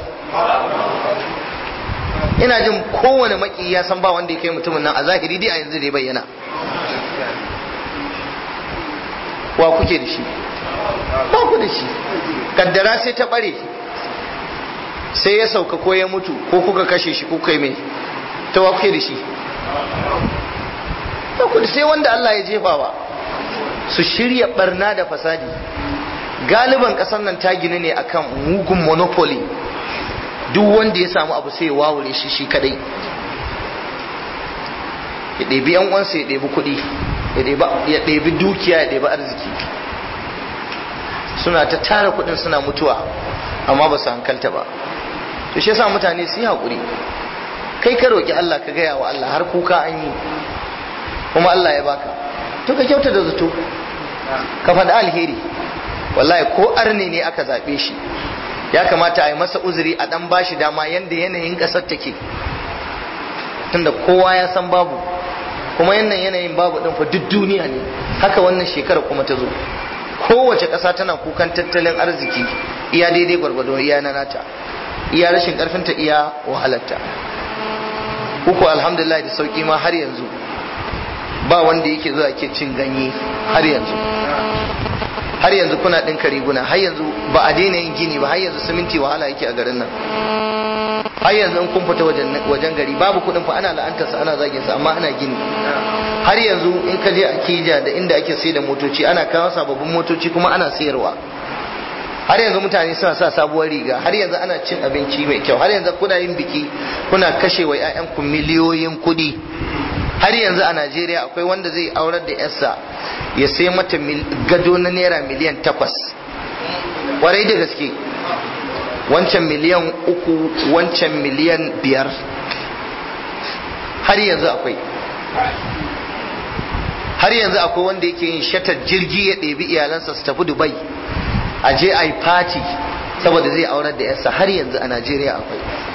ina jin kowane maki ya san ba wanda ya kai mutumin nan a zahiri dai a yanzu da ya bayyana wa kuke da shi ba ku da shi kaddara sai ta bare sai ya sauka ko ya mutu ko kuka kashe shi ko kai mai ta wa kuke da shi ba ku da sai wanda Allah ya jefawa su shirya barna da fasadi galiban kasar nan ta ginu ne akan mugun monopoly duk wanda ya samu abu sai ya wawure shi shi kadai ya ɗebi yan uwansa ya ɗebi kuɗi ya ɗebi dukiya ya ɗebi arziki suna ta tara kuɗin suna mutuwa amma ba su hankalta ba to shi yasa mutane su yi haƙuri kai ka roƙi Allah ka gaya wa Allah har kuka an yi kuma Allah ya baka to ka kyauta da zato ka faɗi alheri wallahi ko arne ne aka zaɓe shi ya kamata a yi masa uzuri a ɗan bashi dama yanda yanayin ƙasar take tunda kowa ya san babu kuma yannan yanayin babu ɗin fa duk duniya ne haka wannan shekara kuma ta zo kowace ƙasa tana kukan tattalin arziki iya daidai gwargwado iya na nata iya rashin ƙarfinta iya wahalarta uku alhamdulillah da sauƙi ma har yanzu ba wanda yake zuwa ke cin ganye har yanzu har yanzu kuna ɗinka riguna har yanzu ba a daina yin gini ba har yanzu siminti wahala yake a garin nan har yanzu in kun fita wajen gari babu kuɗin fa ana la'antarsa ana zagin sa amma ana gini har yanzu in ka je a kija da inda ake sai da motoci ana kawo sababbin motoci kuma ana sayarwa har yanzu mutane suna sa sabuwar riga har yanzu ana cin abinci mai kyau har yanzu kuna yin biki kuna kashe wa 'ya'yanku miliyoyin kuɗi har yanzu a Najeriya akwai wanda zai aurar da yarsa ya sai mata gado na naira miliyan takwas warai da gaske wancan miliyan uku wancan miliyan biyar har yanzu akwai har yanzu akwai wanda yake yin shatar jirgi ya ɗebi iyalansa su tafi dubai a je a yi fati saboda zai aurar da yarsa har yanzu a najeriya akwai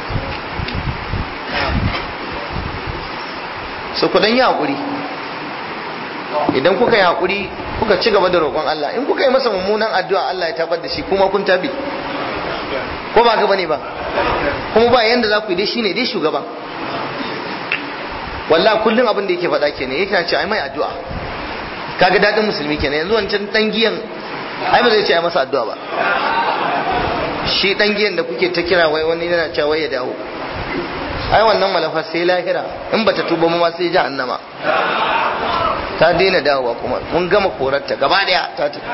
so ku dan yi haƙuri idan kuka yi haƙuri kuka ci gaba da roƙon Allah in kuka yi masa mummunan addu'a Allah ya tabar da shi kuma kun tabi ko ba ka bane ba kuma ba yanda za ku yi dai shine dai shugaban wallahi kullum abin da yake faɗa kenan yake ce ai mai addu'a kaga dadin musulmi kenan yanzu wancan dan giyan ai ba zai ce ai masa addu'a ba shi dan giyan da kuke ta kira wai wani yana cewa wai ya dawo ai wannan malafa sai lahira in bata tuba ma sai jahannama ta daina dawowa kuma mun gama korarta gaba daya ta tafi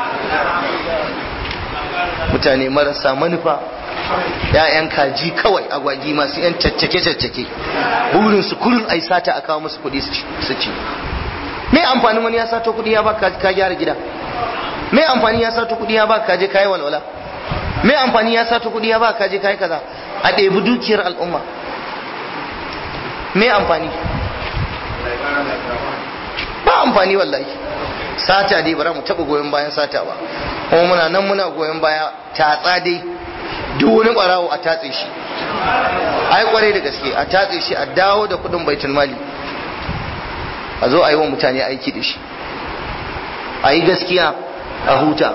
mutane marasa manufa ya'yan kaji kawai agwagi masu yan caccake caccake burin su kullun ai sata a kawo musu kuɗi su ci me amfanin wani ya sato kuɗi ya ba ka gyara gida me amfani ya sato kuɗi ya ba ka je kai walwala me amfani ya sato kuɗi ya ba ka je kai kaza a ɗebi dukiyar al'umma me amfani ba amfani wallahi sata dai bara mu taba goyon bayan sata ba kuma muna nan muna goyon baya tatsa dai duk wani barawo a tatse shi ai kwarai da gaske a tatse shi a dawo da kudin baitul mali a zo a yi wa mutane aiki da shi a yi gaskiya a huta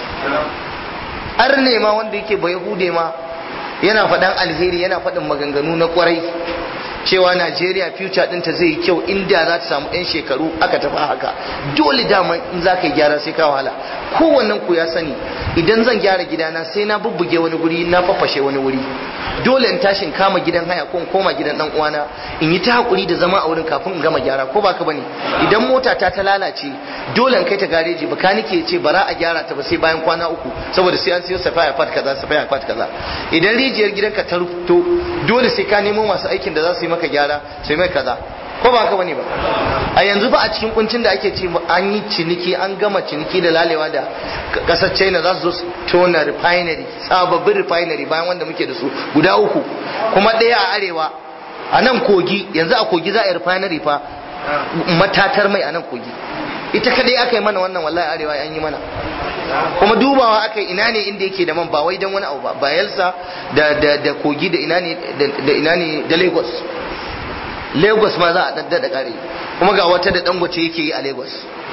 ar ne ma wanda yake bai hude ma yana faɗan alheri yana faɗin maganganu na kwarai cewa Najeriya future ɗinta zai yi kyau inda za ta samu 'yan shekaru aka tafi haka dole dama in za ka yi gyara sai ka wahala kowannen ku ya sani idan zan gyara gidana sai na bubbuge wani guri na fafashe wani wuri dole in tashi in kama gidan haya ko in koma gidan dan uwana in yi ta hakuri da zama a wurin kafin in gama gyara ko baka bane idan mota ta ta lalace dole in kai ta gareji bakanike ya ce bara a gyara ta ba sai bayan kwana uku saboda sai an siyo safaya part kaza safaya part kaza idan rijiyar gidanka ta rufto dole sai ka nemo masu aikin da za su yi maka gyara sai mai kaza ko ba haka bane ba a yanzu ba a cikin kuncin da ake ce an yi ciniki an gama ciniki da lalewa da kasar china za su zo su tona refinery sababbin refinery bayan wanda muke da su guda uku kuma ɗaya a arewa a nan kogi yanzu a kogi za a yi refinery fa matatar mai a nan kogi ita kadai aka yi mana wannan wallahi arewa an yi mana kuma dubawa aka yi ina ne inda yake da man ba wai dan wani abu ba bayelsa da da da kogi da ina ne da ina ne da lagos lagos ma za a daddada kare kuma ga wata da dangote yake yi a lagos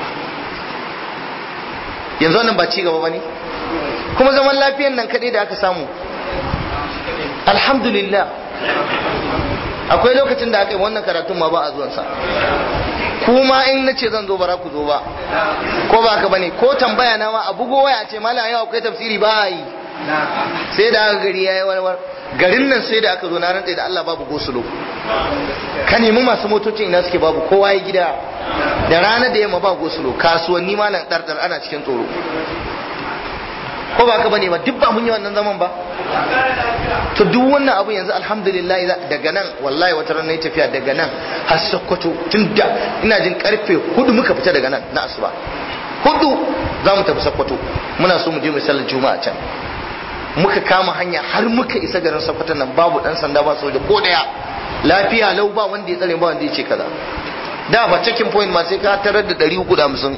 yanzu wannan ba ci gaba bane kuma zaman lafiyan nan kadai da aka samu alhamdulillah akwai lokacin da aka yi wannan karatun ma ba a zuwansa kuma in na ce zan zo bara ku zo ba ko ba ka bane ko tambaya na ma a bugo waya ce malam yau akwai tafsiri ba yi sai da aka gari yayi warwar garin nan sai da aka zo na rantsa da Allah babu gosulo ka nemi masu motocin ina suke babu kowa ya gida da rana da yamma ba gosulo kasuwanni malam dardar ana cikin tsoro ko ba ka bane ba duk ba mun yi wannan zaman ba to duk wannan abu yanzu alhamdulillah daga nan wallahi wata ran nayi tafiya daga nan har Sokoto tun da ina jin karfe hudu muka fita daga nan na asuba hudu za mu tafi Sokoto muna so mu je mu sallar juma'a can muka kama hanya har muka isa garin Sokoto nan babu dan sanda ba soja ko daya lafiya lau ba wanda ya tsare ba wanda ya ce kaza da ba checking point ma sai ka tarar da 350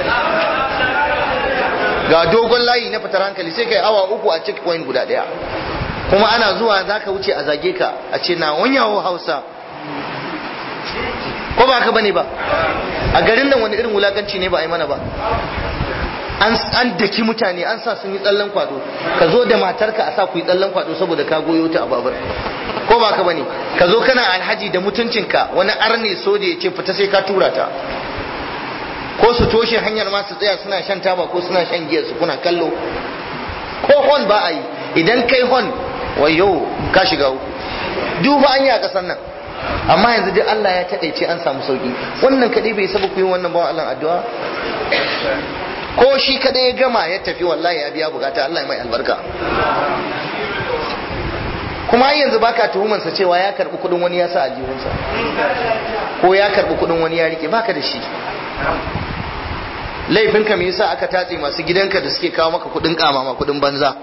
ga dogon layi na fitar hankali sai kai awa uku a check point guda daya kuma ana zuwa za ka wuce a zage ka a ce na wanyawo hausa ko ba ka bane ba a garin nan wani irin wulakanci ne ba a yi mana ba an daki mutane an sa sun yi tsallan kwado ka zo da matarka a sa ku yi tsallan kwado saboda ka goyo ta a babur ko ba ka bane ka zo kana alhaji da mutuncinka wani arne soja ya ce fita sai ka tura ta ko su toshe hanyar ma su tsaya suna shan taba ko suna shan giya su kuna kallo ko hon ba a yi idan kai hon wayo ka shiga uku duba an yi a kasar nan amma yanzu duk Allah ya taɗaice an samu sauki wannan kaɗai bai saba ku yi wannan bawan Allah addu'a ko shi kaɗai ya gama ya tafi wallahi ya biya bukata Allah ya mai albarka kuma har yanzu baka tuhumansa cewa ya karɓi kuɗin wani ya sa aljihunsa ko ya karɓi kuɗin wani ya rike baka da shi laifinka me yasa aka tatse masu gidanka da suke kawo maka kudin kamama kudin banza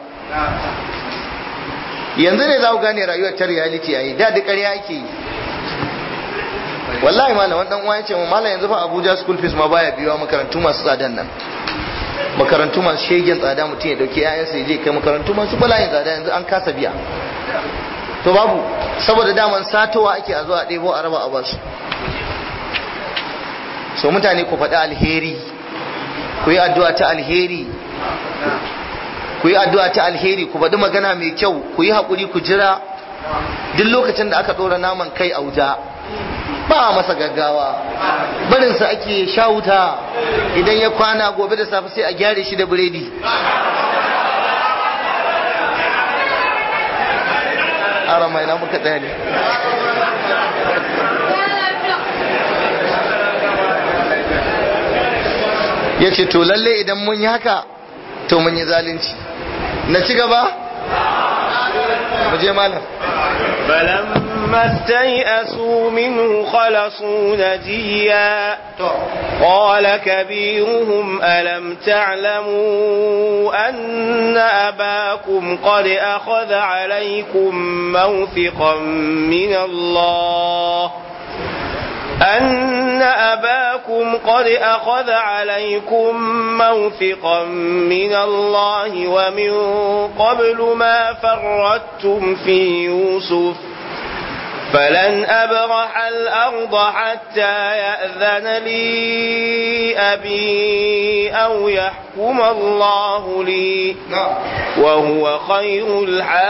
yanzu ne za ku gane rayuwar ta reality yayi da da ƙarya ake yi wallahi malam wani dan uwa ya ce mu malam yanzu fa Abuja school fees ma baya biyowa makarantu masu tsadan nan makarantu masu shegen tsada mutum ya dauke yayansa ya je kai makarantu masu bala'in tsada yanzu an kasa biya to babu saboda daman satowa ake a zuwa ɗebo a raba a basu so mutane ku faɗi alheri ku yi addu'a ta alheri ku yi addu'a ta alheri ku faɗi magana mai kyau ku yi haƙuri ku jira duk lokacin da aka ɗora naman kai a wuta ba a masa gaggawa barinsa ake sha wuta idan ya kwana gobe da safe sai a gyare shi da biredi ara mai na muka ɗaya ne ya ce to lalle idan mun yi haka to mun yi zalunci na ci gaba mu je malam فلما استيئسوا منه خلصوا نجيا قال كبيرهم ألم تعلموا أن أباكم قد أخذ عليكم موثقا من الله أن أباكم قد أخذ عليكم موثقا من الله ومن قبل ما فردتم في يوسف فلن أبرح الأرض حتى يأذن لي أبي أو يحكم الله لي وهو خير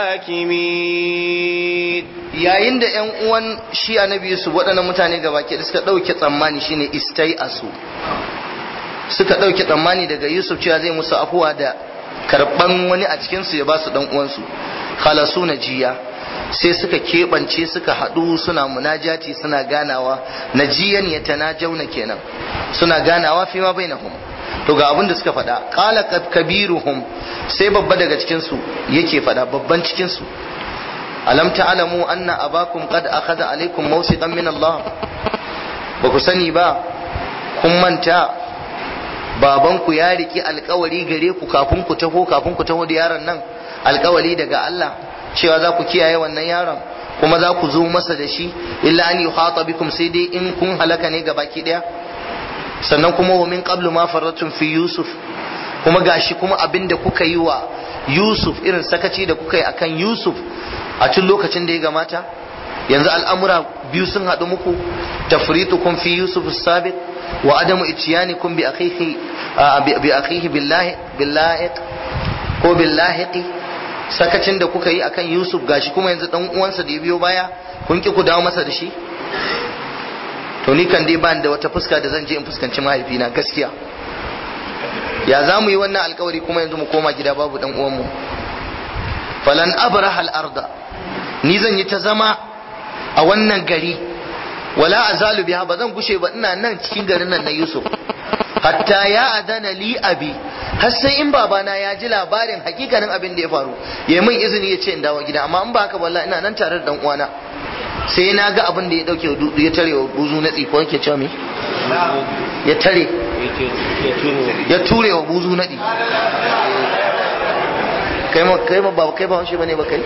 الحاكمين yayin da ‘yan uwan shi annabi Yusuf waɗannan mutane gaba ke suka ɗauke tsammani shine istai asu suka ɗauke tsammani daga Yusuf cewa zai musu afuwa da karɓan wani a cikinsu ya ba su ɗan uwansu khalasu na jiya sai suka keɓance suka haɗu suna munajati suna ganawa na jiyan ya jauna kenan suna ganawa fi ma bainahum to ga abin da suka faɗa qala kabiruhum sai babba daga cikinsu yake faɗa babban cikinsu alam ta'lamu anna abakum qad akhadha alaykum mawsiqan min Allah ba ku sani ba kun manta babanku ya riki alkawari gare ku kafin ku taho kafin ku taho da yaron nan alkawari daga Allah cewa za ku kiyaye wannan yaron kuma za ku zo masa da shi illa an yuhata bikum sai dai in kun halaka ne ga baki daya sannan kuma wa min qablu ma faratun fi yusuf kuma gashi kuma abinda kuka yi wa yusuf irin sakaci da kuka yi akan yusuf a tun lokacin da ya gamata yanzu al'amura biyu sun haɗu muku tafritukum fi yusuf sabiq wa adamu ityanikum bi akhihi bi akhihi billahi billahi ko billahi sakacin da kuka yi akan yusuf gashi kuma yanzu dan uwansa da ya biyo baya kun ki ku dawo masa da shi to ni kan dai ba da wata fuska da zan je in fuskanci mahaifina gaskiya ya za mu yi wannan alkawari kuma yanzu mu koma gida babu dan uwanmu falan abraha al-arda ni zan yi ta zama a wannan gari wala azalu biha ba zan gushe ba ina nan cikin garin nan na Yusuf hatta ya adana li abi har sai in babana ya ji labarin hakikanin abin da ya faru ya min izini ya ce in dawo gida amma in ba haka wallahi ina nan tare da dan uwana sai na ga abin da ya dauke ya tare wa buzu na tsiko yake cewa me ya tare ya ture wa buzu na kai ma kai ma ba kai ba wanshi bane ba kai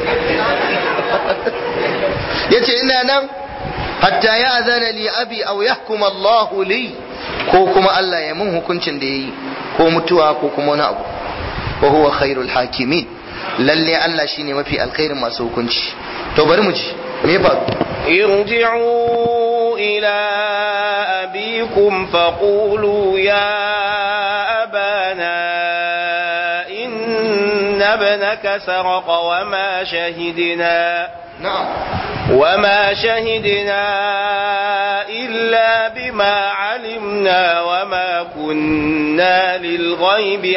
yace ina nan hatta ya azana li abi aw yahkum Allah li ko kuma Allah ya mun hukuncin da yayi ko mutuwa ko kuma wani abu wa huwa khairul hakimin lalle Allah shine mafi alkhairin masu hukunci to bari mu ji me fa ارجعوا إلى أبيكم فقولوا يا أبانا إن ابنك سرق وما شهدنا na'am وما شهدنا إلا بما علمنا وما كنا للغيب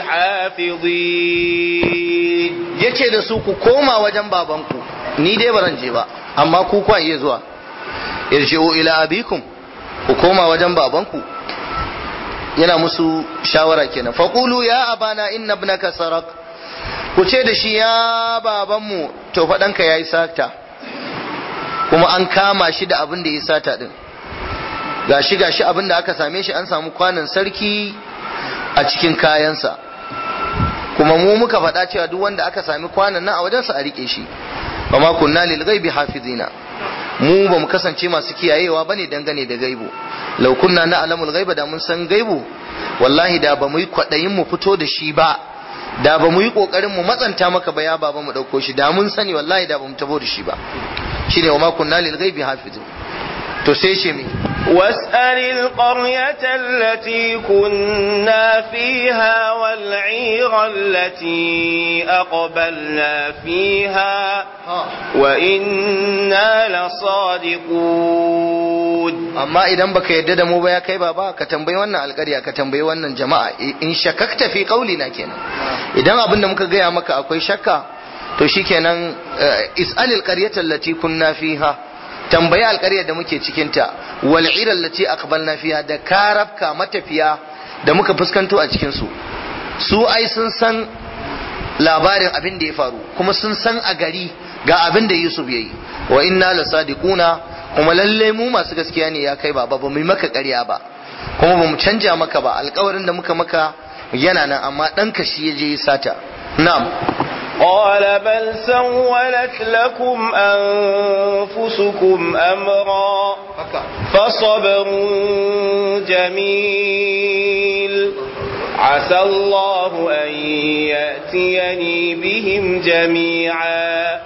حافظين yace da su ku koma wajen babanku ni dai baran je ba amma ku kwa iya zuwa irji'u ila abikum ku koma wajen babanku yana musu shawara kenan faqulu ya abana inna ibnaka sarak ku ce da shi ya babanmu to faɗanka yayi sata kuma an kama shi da abin da ya sata din gashi gashi abin da aka same shi an samu kwanan sarki a cikin kayansa kuma mu muka faɗa cewa duk wanda aka sami kwanan nan a wajensa a rike shi ba ma kunna lil ghaibi hafizina mu ba mu kasance masu kiyayewa bane dangane da gaibu law kunna na'lamul ghaiba da mun san gaibu wallahi da ba mu yi kwadayin mu fito da shi ba da ba mu yi kokarin mu matsanta maka ba ya baba mu dauko shi da mun sani wallahi da ba mu tabo da shi ba shine wa ma kunna lil ghaibi hafizin to sai ce me واسأل القرية التي كنا فيها والعير التي أقبلنا فيها وإنا لصادقون amma idan baka yadda da mu ba ya kai baba ka tambayi wannan alƙarya ka tambayi wannan jama'a in shakakta fi na kenan idan abin da muka gaya maka akwai shakka to shikenan is'alil qaryata allati kunna fiha tambayi alƙaryar da muke cikin ta wal ira allati aqbalna fiha da karabka matafiya da muka fuskanto a cikin su su ai sun san labarin abin da ya faru kuma sun san a gari ga abin da Yusuf yayi wa inna lasadiquna kuma lalle mu masu gaskiya ne ya kai baba ba mu yi maka ƙarya ba kuma ba mu canja maka ba alƙawarin da muka maka yana nan amma ɗanka shi ya je ya sata na'am قال بل سولت لكم أنفسكم أمرا فصبر جميل عسى الله أن يأتيني بهم جميعا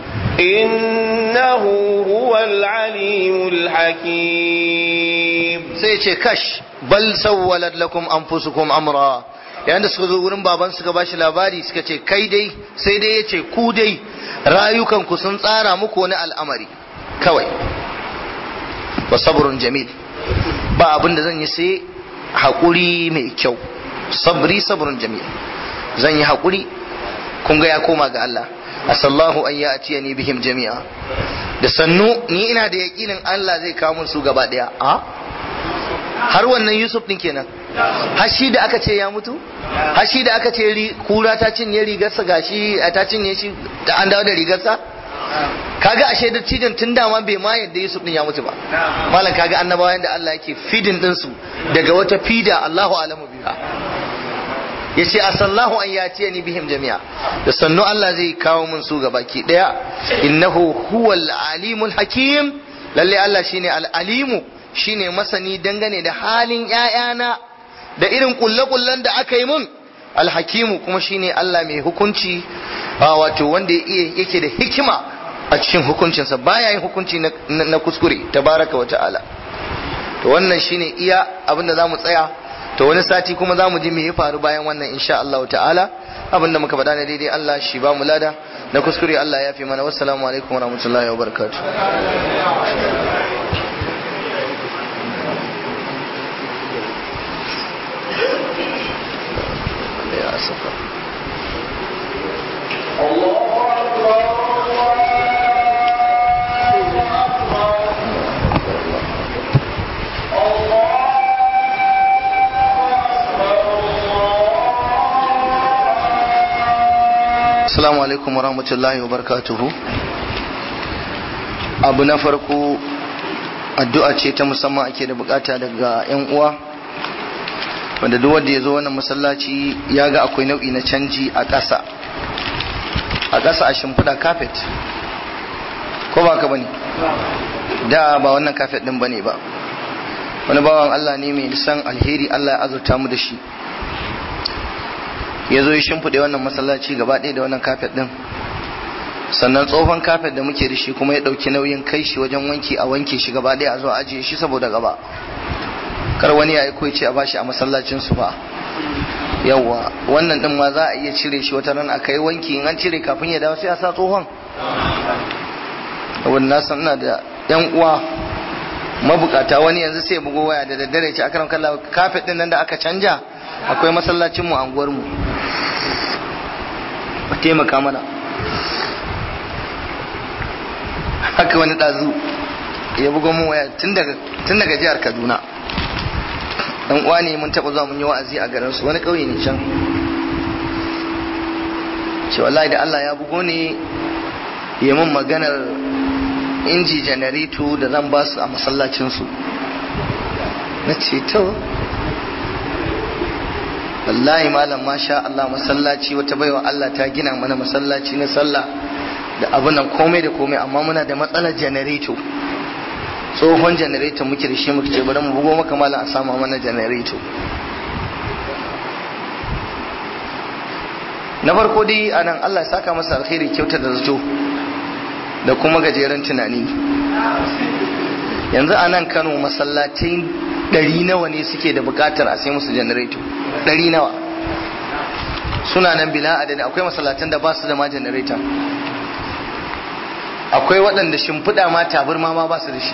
إنه هو العليم الحكيم sai ce kash bal sawwalat lakum anfusukum amra yayin da suka zo wurin baban suka bashi labari suka ce kai dai sai dai yace ku dai rayukan ku sun tsara muku wani al'amari kawai wa sabrun jamil ba abin da zan yi sai haƙuri mai kyau sabri sabrun jamil zan yi haƙuri kun ga ya koma ga Allah asallahu an ya ni bihim jami'a da sannu ni ina da yaƙinin Allah zai kawo mun su gaba ɗaya a har wannan Yusuf din kenan har shi da aka ce ya mutu har shi da aka ce kura ta cinye rigarsa gashi ta cinye shi da an dawo da rigarsa kaga ashe da cijin tun dama bai ma yadda Yusuf din ya mutu ba malam kaga annabawa yanda Allah yake fidin din su daga wata fida Allahu alamu biha yace asallahu an yatiya ni bihim jami'a da sannu Allah zai kawo mun su gabaki daya innahu huwal alimul hakim lalle Allah shine al alimu shine masani dangane da halin ƴaƴana da irin kulle-kullen da aka yi mun alhakimu kuma shine Allah mai hukunci wato wanda yake da hikima a cikin hukuncinsa baya yin hukunci na kuskure tabaraka wa ta'ala to wannan shine iya abinda zamu tsaya to wani sati kuma zamu ji me ya faru bayan wannan insha Allah ta'ala abinda muka faɗa ne daidai Allah shi ba mu lada na kuskure Allah ya fi mana wassalamu alaikum wa rahmatullahi wa barakatuh ya saka Assalamu alaikum wa rahmatullahi wa barakatuhu. Abu na farko addu'a ce ta musamman ake da bukata daga 'yan uwa. Wanda duk wanda ya zo wannan masallaci ya ga akwai nau'i na canji a ƙasa. A ƙasa a shimfiɗa kafet. Ko ba ka bane? Da ba wannan kafet ɗin bane ba. Wani bawan Allah ne mai san alheri Allah ya azurta mu da shi. ya zo ya shimfiɗe wannan masallaci gaba ɗaya da wannan kafet ɗin sannan tsohon kafet da muke da shi kuma ya ɗauki nauyin kai shi wajen wanki a wanke shi gaba ɗaya a zo ajiye shi saboda gaba kar wani ya aiko ce a bashi a masallacin su ba yawwa wannan ɗin ma za a iya cire shi wata ran a kai wanki in an cire kafin ya dawo sai a sa tsohon wani na san ina da yan uwa mabukata wani yanzu sai ya bugo waya da daddare ce akaram kallah kafet ɗin nan da aka canja akwai masallacin mu anguwar mu a taimaka mana haka wani ɗazu ya bugo mun waya tun daga jihar kaduna dan uwa ne mun taɓa zuwa mun yi wa'azi a garin su wani ƙauye ne can ce wallahi da Allah ya bugo ne ya mun maganar inji janareto da zan ba su a masallacinsu na ce to wallahi malam masha Allah masallaci wata baiwa Allah ta gina mana masallaci na sallah da abin nan komai da komai amma muna da matsalar janareto tsohon janareto muke da shi muke ce bari mu bugo maka malam a sama mana janareto na farko dai anan Allah ya saka masa alkhairi kyauta da zato da kuma gajeren tunani yanzu a nan Kano masallatai ɗari nawa ne suke da buƙatar a sai musu janareto ɗari nawa suna nan bila adadi akwai masallatan da ba su da ma janareta akwai waɗanda shimfiɗa ma tabarma ma ba su da shi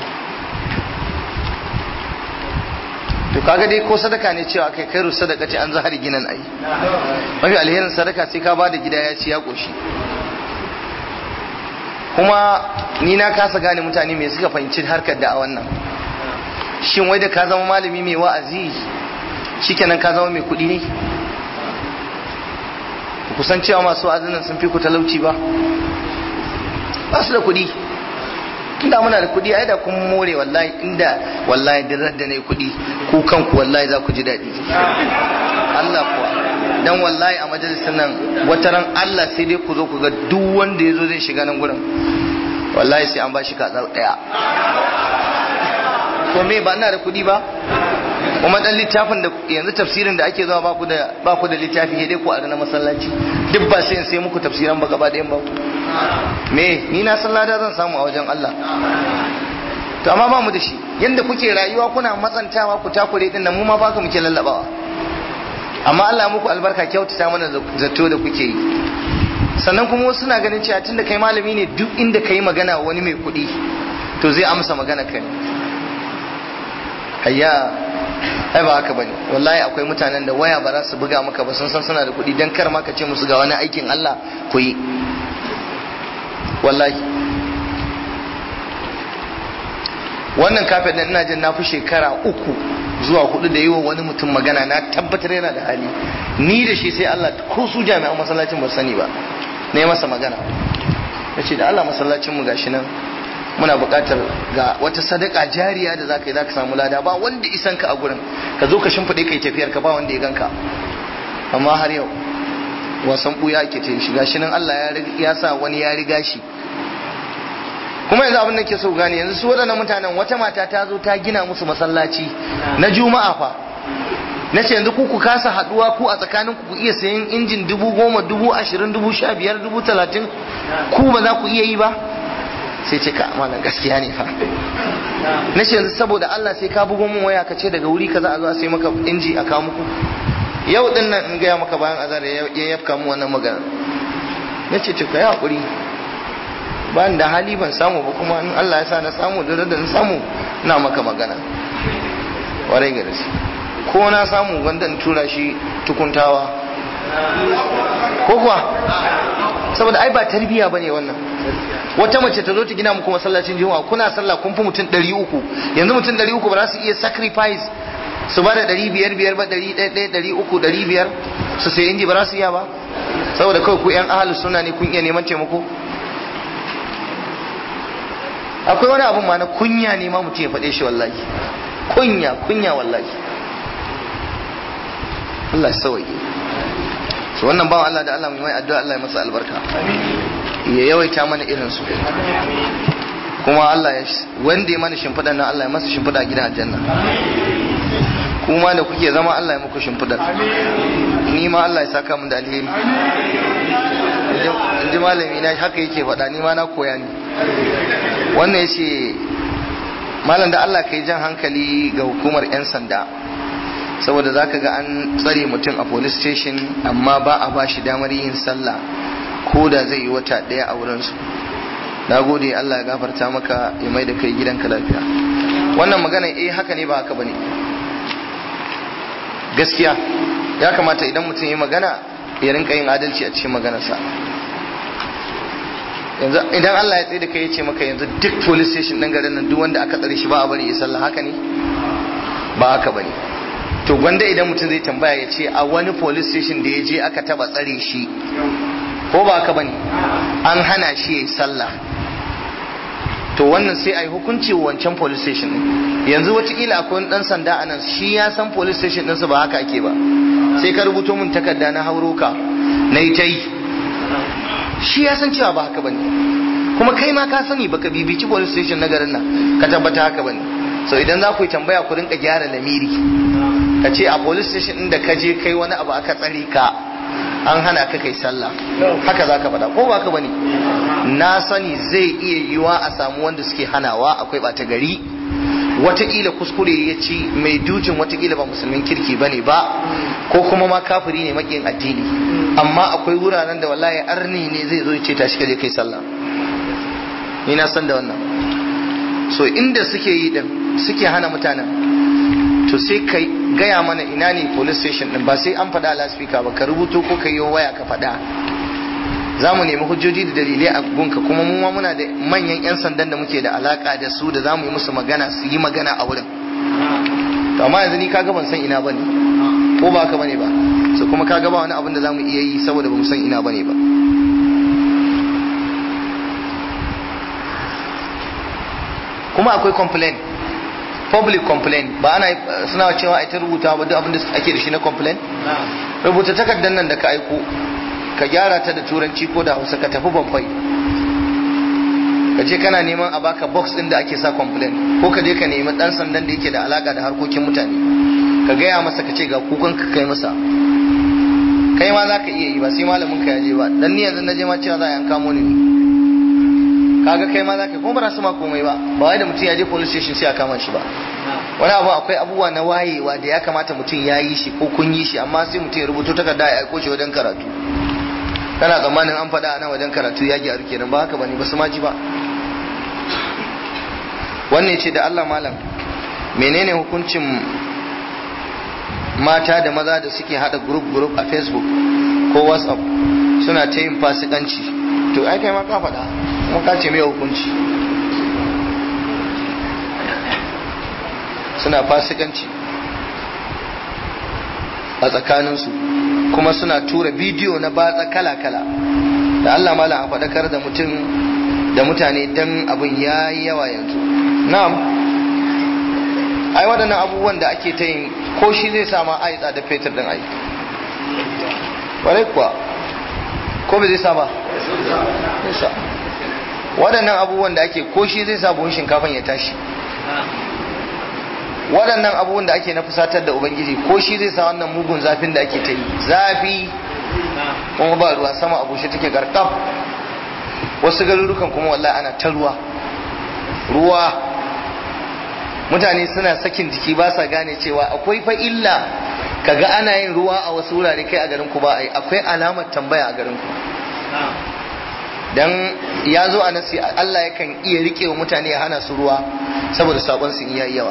to kaga dai ko sadaka ne cewa kai kairu sadaka ce an zahari ginan ai mafi alherin sadaka sai ka bada gida ya ci ya ƙoshi kuma ni na kasa gane mutane me suka fahimci harkar da a wannan shin wai da ka zama malami mai wa'azi shikenan ka zama mai kuɗi ne kusan cewa masu wa'azin sun fi ku talauci ba ba su da kuɗi inda muna da kuɗi ai da kun more wallahi inda wallahi dirar da nayi kuɗi ku kanku wallahi za ku ji daɗi Allah kuwa dan wallahi a majalisar nan wata ran Allah sai dai ku zo ku ga duk wanda ya zo zai shiga nan gurin wallahi sai an ba shi kaza ɗaya to me ba ina da kuɗi ba kuma dan littafin da yanzu tafsirin da ake zuwa baku da baku da littafi ne dai ku a na masallaci duk ba sai in sai muku tafsiran ba gaba da yan baku me ni na san lada zan samu a wajen Allah to amma ba mu da shi yanda kuke rayuwa kuna matsantawa ku takure din nan mu ma baka muke lallabawa amma Allah ya muku albarka kyautata mana zato da kuke yi sannan kuma wasu suna ganin cewa tunda kai malami ne duk inda kai magana wani mai kuɗi to zai amsa magana kai hayya ai ba haka bane wallahi akwai mutanen da waya ba za su buga maka ba sun san suna da kuɗi dan kar ma ka ce musu ga wani aikin Allah ku yi wallahi wannan kafin nan ina jin na fi shekara uku zuwa hudu da yi wa wani mutum magana na tabbatar yana da hali ni da shi sai Allah ko su jami'an masallacin ba sani ba na yi masa magana ya ce da Allah masallacin mu gashi nan muna buƙatar ga wata sadaka jariya da zaka yi zaka samu lada ba wanda isan ka a gurin ka zo ka shimfiɗe kai tafiyar ka ba wanda ya ganka amma har yau wasan buya ake ta shi gashi nan Allah ya sa wani ya riga shi kuma yanzu abin da ke so gane yanzu su waɗannan mutanen wata mata ta zo ta gina musu masallaci na juma'a fa na ce yanzu ku ku kasa haɗuwa ku a tsakanin ku iya sayan injin dubu goma dubu ashirin dubu sha biyar dubu talatin ku ba za ku iya yi ba sai ce ka malam gaskiya ne fa na ce yanzu saboda Allah sai ka bugo min waya ka ce daga wuri kaza a zo a sai maka inji a kawo muku yau din nan in gaya maka bayan azar ya yafka mu wannan magana na ce ka yi hakuri ba da hali ban samu ba kuma in Allah ya sa na samu da da na samu na maka magana warai ga dashi ko na samu wanda in tura shi tukuntawa ko kuwa saboda ai ba tarbiya bane wannan wata mace ta zo ta gina muku masallacin juma'a kuna sallah kun fi mutum 300 yanzu mutum 300 ba za su iya sacrifice su ba da 500 biyar ba 100 100 300 500 su sai inji ba za su iya ba saboda kawai ku yan ahalus suna ne kun iya neman taimako akwai wani abun ma na kunya ne ma mutum ya faɗe shi wallahi kunya kunya wallahi Allah ya sauke so wannan bawan Allah da Allah mai addu'a Allah ya masa albarka ya yawaita mana irin su kuma Allah ya wanda ya mana shimfiɗa nan Allah ya masa shimfiɗa a gidan aljanna kuma da kuke zama Allah ya muku shimfiɗar ni ma Allah ya saka min da alheri in ji malami na haka yake faɗa ni ma na koya ne wannan ya ce malam da Allah ka yi jan hankali ga hukumar 'yan sanda saboda za ka ga an tsare mutum a police station amma ba a ba shi damar yin sallah ko da zai yi wata ɗaya a wurinsu na gode Allah ya gafarta maka ya mai da kai gidanka lafiya wannan magana eh haka ne ba haka bane gaskiya ya kamata idan mutum ya magana ya rinka yin adalci a cikin maganarsa yanzu idan Allah ya tsaye da kai ya ce maka yanzu duk police station ɗin garin nan duk wanda aka tsare shi ba a bari ya sallah haka ne ba haka bane to gwanda idan mutum zai tambaya ya ce a wani police station da ya je aka taba tsare shi ko ba haka bane an hana shi ya yi sallah to wannan sai a yi hukunci wancan police station din yanzu watakila akwai wani dan sanda a nan shi ya san police station ɗinsu ba haka ake ba sai ka rubuto min takarda na hauro ka na yi ta yi shi ya san cewa ba haka bane kuma kai ma ka sani baka bibici police station na garin nan ka tabbata haka bane so idan za ku yi tambaya ku rinka gyara lamiri ka ce a police station din da ka je kai wani abu aka tsare ka an hana ka kai sallah haka za ka faɗa ko ba ka bane na sani zai iya yiwa a samu wanda suke hanawa akwai ɓata gari watakila kuskure ya ci mai dutin watakila ba musulmin kirki ba ne ba ko kuma ma kafiri ne makin addini amma akwai wuraren da wallahi arni ne zai zo ya ce tashi kaje kai sallah ni na san da wannan so inda suke yi din suke hana mutanen to sai ka gaya mana ina ne police station din ba sai an faɗa laspika ba ka rubuto ko ka yi waya ka faɗa za mu nemi hujjoji da dalilai a gunka kuma mu ma muna da manyan 'yan sandan da muke da alaka da su da za mu yi musu magana su yi magana a wurin to amma yanzu ni kaga ban san ina bane ko ba ka bane ba so kuma kaga ba wani abin da za mu iya yi saboda ba mu san ina bane ba kuma akwai complain public complain ba ana suna cewa a ta rubuta ba duk abin da ake da shi na complain rubuta takardar nan da ka aiko ka gyara ta da turanci ko da hausa ka tafi banfai ka je kana neman a baka box din da ake sa complain ko ka je ka nemi dan sandan da yake da alaka da harkokin mutane ka gaya masa ka ce ga kukan ka kai masa kai ma za ka iya yi ba sai malamin ka ya je ba dan ni yanzu na je ma cewa za a yanka mu ne kaga kai ma za ka kuma ba su ma komai ba ba wai da mutum ya je police station sai a kama shi ba wani abu akwai abubuwa na wayewa da ya kamata mutum ya yi shi ko kun yi shi amma sai mutum ya rubuto takarda ya aiko shi wajen karatu kana tsammanin an faɗa a nan wajen karatu ya gyaru kenan ba haka bane ba su ma ji ba wannan ce da Allah malam menene hukuncin mata da maza da suke hada group group a facebook ko whatsapp suna ta yin fasikanci to ai kai ma ka faɗa kuma ka ce mai hukunci suna fasikanci a tsakaninsu kuma suna tura bidiyo na batsa kala-kala da Allah malam a faɗakar da mutum da mutane don abin ya yi yawa yanzu na'am ai waɗannan abubuwan da ake ta yin ko shi zai sama a yi tsada fetur ɗin ai ƙwarai kuwa ko bai zai sa ba waɗannan abubuwan da ake ko shi zai sa buhun shinkafan ya tashi waɗannan abubuwan da ake na fusatar da ubangiji ko shi zai sa wannan mugun zafin da ake ta yi zafi kuma ba ruwa sama a bushe take garkaf wasu garurukan kuma wallahi ana ta ruwa ruwa mutane suna sakin jiki ba sa gane cewa akwai fa illa kaga ana yin ruwa a wasu wurare kai a garin ku ba ai akwai alamar tambaya a garin ku dan ya zo a nasi Allah yakan iya rike wa mutane ya hana su ruwa saboda sabon su iya yawa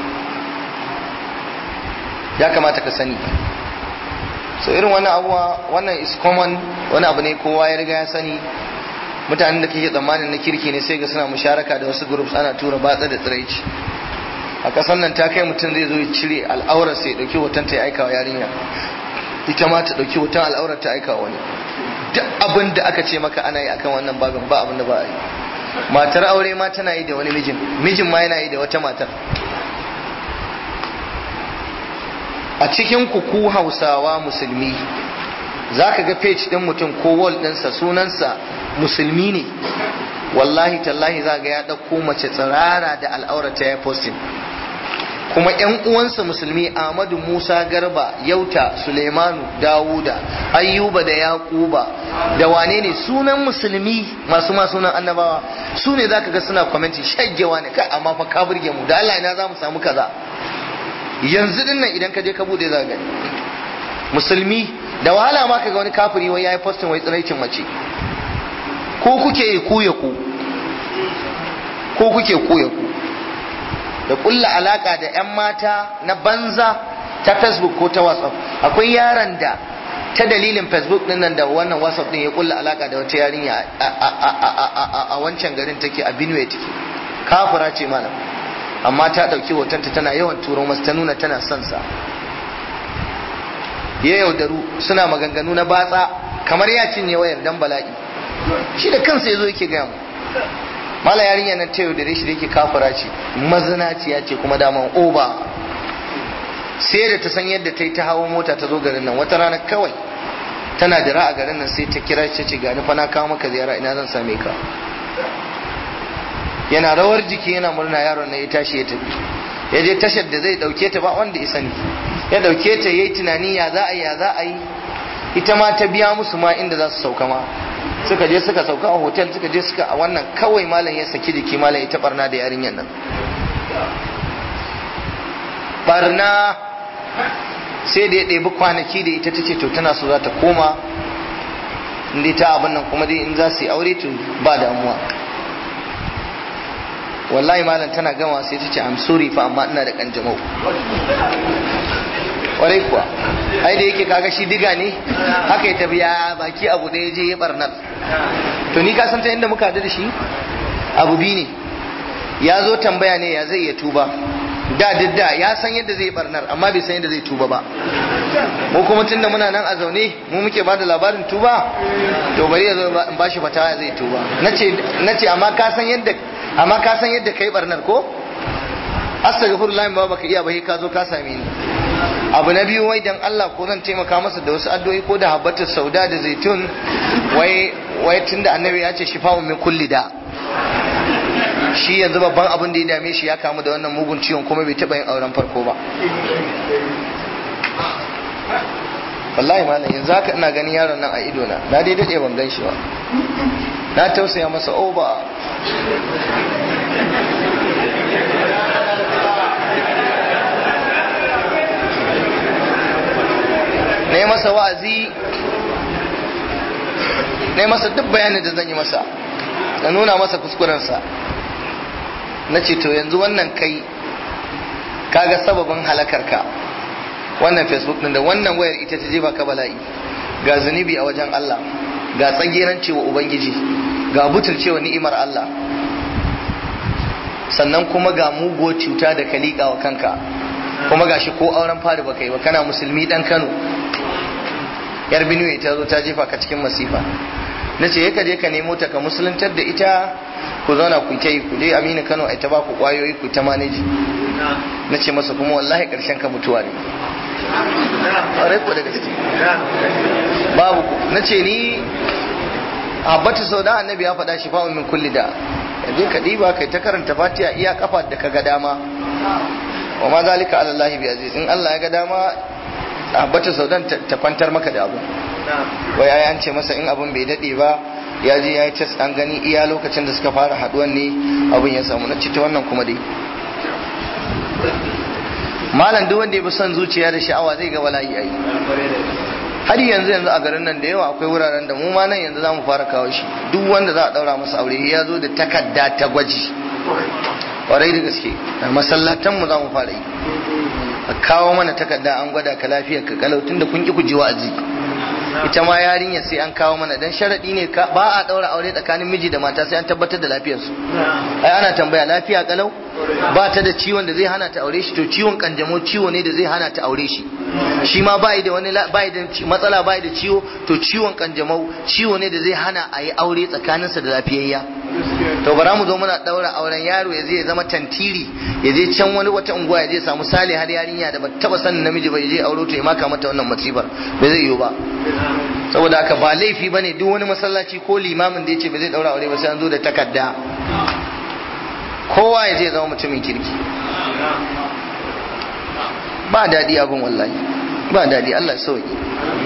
ya kamata ka sani so irin wannan abuwa wannan is common wani abu ne kowa ya riga ya sani mutanen da kake tsammanin na kirki ne sai ga suna musharaka da wasu groups ana tura batsa da tsiraici a kasan nan ta kai mutum zai zo ya cire al'aurar sai ya dauki hoton ta ya aika wa yarinya ita ma ta dauki hoton al'aurar ta aika wani duk abin da aka ce maka ana yi akan wannan babin ba abin da ba a yi matar aure ma tana yi da wani mijin mijin ma yana yi da wata matar a cikin ku hausawa musulmi za ka ga page ɗin mutum ko wall ɗinsa sunansa musulmi ne wallahi tallahi za ga ya ɗauko mace tsirara da al'aurata ya posting kuma ‘yan uwansa musulmi Ahmadu Musa Garba Yauta Suleimanu Dawuda Ayyuba da Yakuba da wane ne sunan musulmi masu ma sunan annabawa su ne za ka ga suna kwamenti shaggewa ne kai amma fa ka burge mu da Allah ina za mu samu kaza yanzu din nan idan ka je ka bude za gani musulmi da wahala ma kaga wani kafiri wai yayi postin wai tsiraicin mace ko kuke yi ku ya ku ko kuke ku ya ku da kulla alaka da yan mata na banza ta facebook ko ta whatsapp akwai yaran da ta dalilin facebook din nan da wannan whatsapp din ya kulla alaka da wata yarinya a wancan garin take a Benue take kafira ce malam amma ta ɗauki hotonta tana yawan turo masu ta nuna tana son sa ya yaudaru suna maganganu na batsa kamar ya cinye wayar dan bala'i shi da kansa ya zo yake gaya mu mala yarinya nan ta yaudare shi da yake kafara ce mazinaciya ce kuma daman oba sai da ta san yadda ta yi ta hawo mota ta zo garin nan wata rana kawai tana dira a garin nan sai ta kira shi ce gani fa na kawo maka ziyara ina zan same ka yana rawar jiki yana murna yaron na ya tashi ya tafi ya je tashar da zai dauke ta ba wanda ya sani ya dauke ta yayi tunani ya za a yi ya za a yi ita ma ta biya musu ma inda za su sauka ma suka je suka sauka a hotel suka je suka a wannan kawai malam ya saki jiki malam ya ta barna da yarinyar nan barna sai da ya ɗebi kwanaki da ita ta ce to tana so za ta koma inda ta abin nan kuma dai in za su yi aure to ba damuwa wallahi malam tana gama sai ta ce I'm sorry fa amma ina da kanjamau kwarai kuwa ai da yake kaga shi diga ne haka ya tafi ya baki abu da ya je ya barnar to ni ka san ta inda muka da shi abu bi ne ya zo tambaya ne ya zai iya tuba da didda ya san yadda zai barnar amma bai san yadda zai tuba ba mu kuma tunda muna nan a zaune mu muke ba da labarin tuba to bari ya zo in bashi fatawa ya zai tuba nace nace amma ka san yadda amma ka san yadda kai barnar ko astaghfirullah ba baka iya ba ka zo ka same ni abu na biyu wai dan Allah ko zan taimaka masa da wasu addu'o'i ko da habbatus sauda da zaitun wai wai tunda annabi ya ce shifa'un min kulli da shi yanzu babban abin da ya dame shi ya kamu da wannan mugun ciwon kuma bai taba yin auren farko ba wallahi malam yanzu haka ina ganin yaron nan a ido na na dai dade ban gan shi ba na tausaya masa oba na yi masa wa'azi na yi masa duk bayanin da zan yi masa na nuna masa kuskurensa na ce to yanzu wannan kai kaga sababin halakarka wannan facebook din da wannan wayar ita ta jefa ka bala'i ga zunubi a wajen Allah ga tsageran cewa ubangiji ga butulcewa ni'imar Allah sannan kuma ga mugo cuta da ka liƙa wa kanka kuma gashi ko auren fari baka yi ba kana musulmi dan Kano yar Benue ta zo ta jefa ka cikin masifa na ce ka je ka nemo ta ka musuluntar da ita ku zauna ku ta yi ku je Aminu Kano ai ta ba ku kwayoyi ku ta maneji na ce masa kuma wallahi karshen ka mutuwa ne ƙwarai ko da gaske babu ku na ce ni habbatu sau da annabi ya faɗa shi fa'un min kulli da je ka ɗiba kai ta karanta fatiha iya kafa da ka ga dama wa ma zalika ala Allah bi aziz in Allah ya ga dama habbatu sau ta kwantar maka da abu wai ai an ce masa in abun bai daɗe ba ya je ya yi test an gani iya lokacin da suka fara haɗuwan ne abun ya samu na ta wannan kuma dai malam duk wanda ya bi son zuciya da sha'awa zai ga bala'i ai har yanzu yanzu a garin nan da yawa akwai wuraren da mu ma nan yanzu zamu fara kawo shi duk wanda za a daura masa aure ya zo da takarda ta gwaji kwarai da gaske a masallatan mu zamu fara yi a kawo mana takarda an gwada ka lafiyar ka kalau tunda kun ki ku ji wa'azi ita ma yarinya sai an kawo mana dan sharadi ne ba a daura aure tsakanin miji da mata sai an tabbatar da lafiyarsu ai ana tambaya lafiya kalau ba ta da ciwon da zai hana ta aure shi to ciwon kanjamau ciwo ne da zai hana ta aure shi shi ma bai da wani bai da matsala bai da ciwo to ciwon kanjamau ciwo ne da zai hana a yi aure tsakaninsa da lafiyayya to bara mu zo muna daura auren yaro ya zai zama tantiri ya je can wani wata unguwa ya je samu sale har yarinya da ba taba sanin namiji ba ya je aure to ya maka mata wannan musibar bai zai yiwu ba saboda haka ba laifi bane duk wani masallaci ko limamin da ya ce ba zai daura aure ba sai an zo da takarda kowa ya zai zama mutumin kirki ba daɗi abin wallahi ba daɗi Allah sauki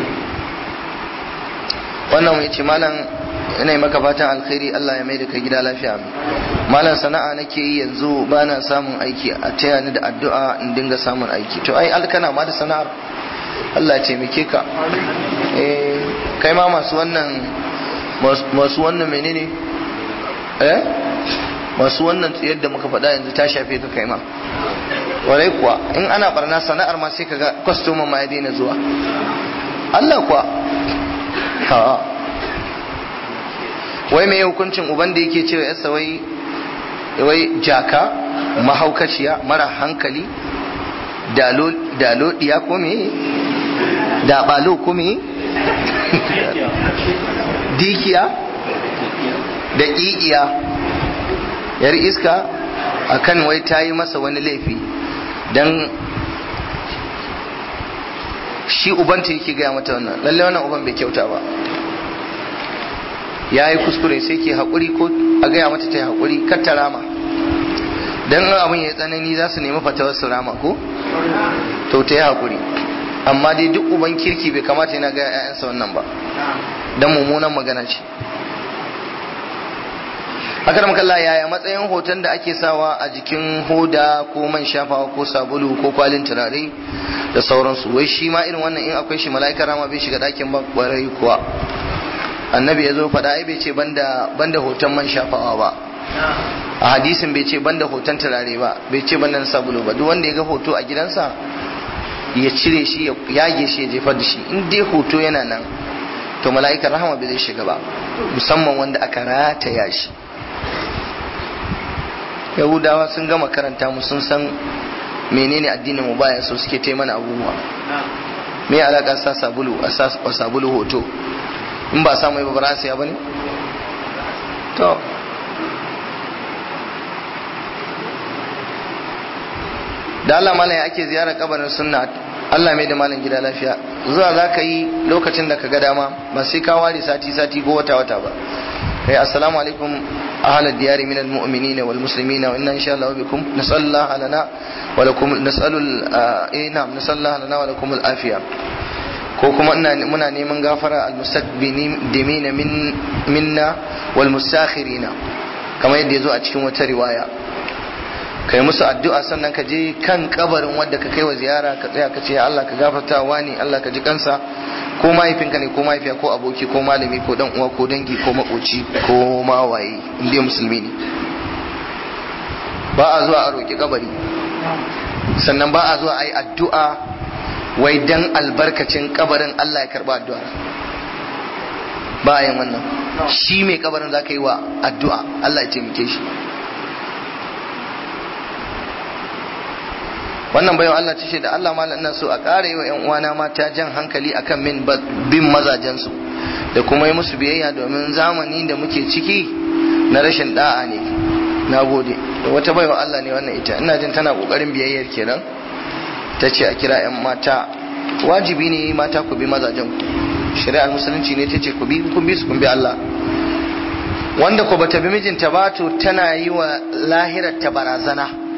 wannan ya ce malam ina yi maka fatan alkhairi Allah ya mai da kai gida lafiya malam sana'a nake yi yanzu ba na samun aiki a taya ni da addu'a in dinga samun aiki to ai alkana ma da sana'ar Allah ya taimake ka eh kai ma masu wannan masu wannan menene eh masu wannan tsayar da muka faɗa yanzu ta shafe ka kai ma warai kuwa in ana barna sana'ar ma sai kaga kwastoma ma ya daina zuwa Allah kuwa ha wai mai hukuncin uban da yake cewa yasa wai wai jaka mahaukaciya mara hankali dalo diya ko me da balo ko me dikiya da ƙiƙiya yar iska akan wai ta yi masa wani laifi don shi ubanta yake gaya mata wannan lalle wannan uban bai kyauta ba ya yi kuskure sai ke haƙuri ko a gaya mata ta yi haƙuri kar ta rama don abin ya tsanani za su nemi fatawar su rama ko to ta yi haƙuri amma dai duk uban kirki bai kamata yana gaya 'ya'yansa wannan ba don mummunan magana ce haka da makalla yaya matsayin hoton da ake sawa a jikin hoda ko man shafawa ko sabulu ko kwalin turare da sauransu wai shi ma irin wannan in akwai shi mala'ikar rama bai shiga ɗakin ba ƙwarai kuwa annabi ya zo faɗa ai bai ce banda banda hoton man shafawa ba a hadisin bai ce banda hoton turare ba bai ce banda sabulu ba duk wanda ya ga hoto a gidansa ya cire shi ya yage shi ya jefar da shi in dai hoto yana nan to mala'ikar rahama bai zai shiga ba musamman wanda aka rataya shi yahudawa sun gama karanta mu sun san menene addinin mu baya so suke ta mana abubuwa me alaka sa sabulu a sa sabulu hoto in ba samu ba ba ya bane to da Allah malam ake ziyarar kabarin sunna Allah mai da malam gida lafiya zuwa za ka yi lokacin da ka ga dama ba sai ka ware sati sati ko wata wata ba kai assalamu alaikum ahla diyari min almu'minina wal muslimina wa inna insha Allah bikum nasallallahu lana wa lakum nasalu eh na'am nasallallahu lana wa lakum al afiya ko kuma ina muna neman gafara al mustaqbimina min minna wal mustakhirina kamar yadda yazo a cikin wata riwaya kai musu addu'a sannan ka je kan kabarin wanda ka kai wa ziyara ka tsaya ka ce ya Allah ka gafarta wani Allah ka ji kansa ko mahaifinka ne ko mahaifiya ko aboki ko malami ko dan uwa ko dangi ko makoci ko mawaye inda musulmi ne ba a zuwa a roƙi kabari sannan ba a zuwa a yi addu'a wai dan albarkacin kabarin Allah ya karba addu'a ba a yin wannan shi mai kabarin za ka yi wa addu'a Allah ya taimake shi wannan bayan Allah ce da Allah malam ina so a ƙara yi wa ƴan uwana mata jan hankali akan min bin mazajensu da kuma yi musu biyayya domin zamani da muke ciki na rashin da'a ne na gode da wata baiwa Allah ne wannan ita ina jin tana kokarin biyayyar kenan ta ce a kira ƴan mata wajibi ne mata ku bi mazajen ku shari'ar musulunci ne ta ce ku bi kun bi su kun bi Allah wanda ko bata bi mijinta ba to tana yi wa lahirar ta barazana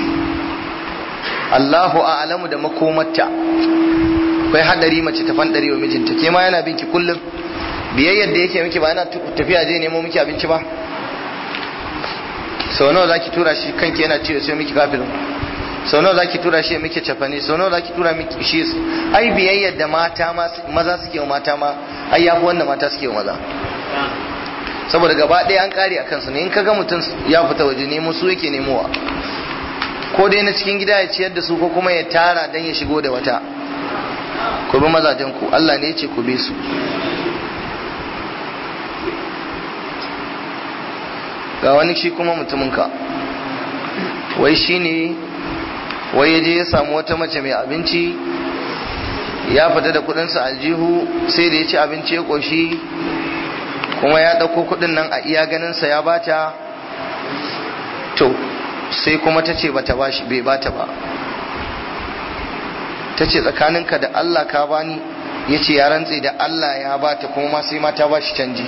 Allahu a'lamu da makomarta akwai hadari mace ta fandare wa mijinta ke ma yana binki kullum biyayyar da yake miki ba yana tafiya je nemo miki abinci ba sau nawa zaki tura shi kanki yana ciwo sai miki kafin sau nawa zaki tura shi miki cafane sau nawa zaki tura miki shi ai biyayyar da mata maza suke wa mata ma ai yafi wanda mata suke wa maza saboda gaba ɗaya an kare a kansu ne in kaga mutum ya fita waje nemo su yake nemowa ko dai na cikin gida ya ciyar da su ko kuma ya tara dan ya shigo da wata ku bi mazajen ku Allah ne ya ce ku bi su ga wani shi kuma mutumin ka wai shine wai ya je ya samu wata mace mai abinci ya fita da kudinsa aljihu sai da ya ci abinci ya koshi kuma ya ɗauko kudin nan a iya ganinsa ya bata to sai kuma ta ce bata bashi bai bata ba ta ce tsakaninka da Allah ka bani ya ce ya rantse da Allah ya bata kuma ma sai ma ta bashi canji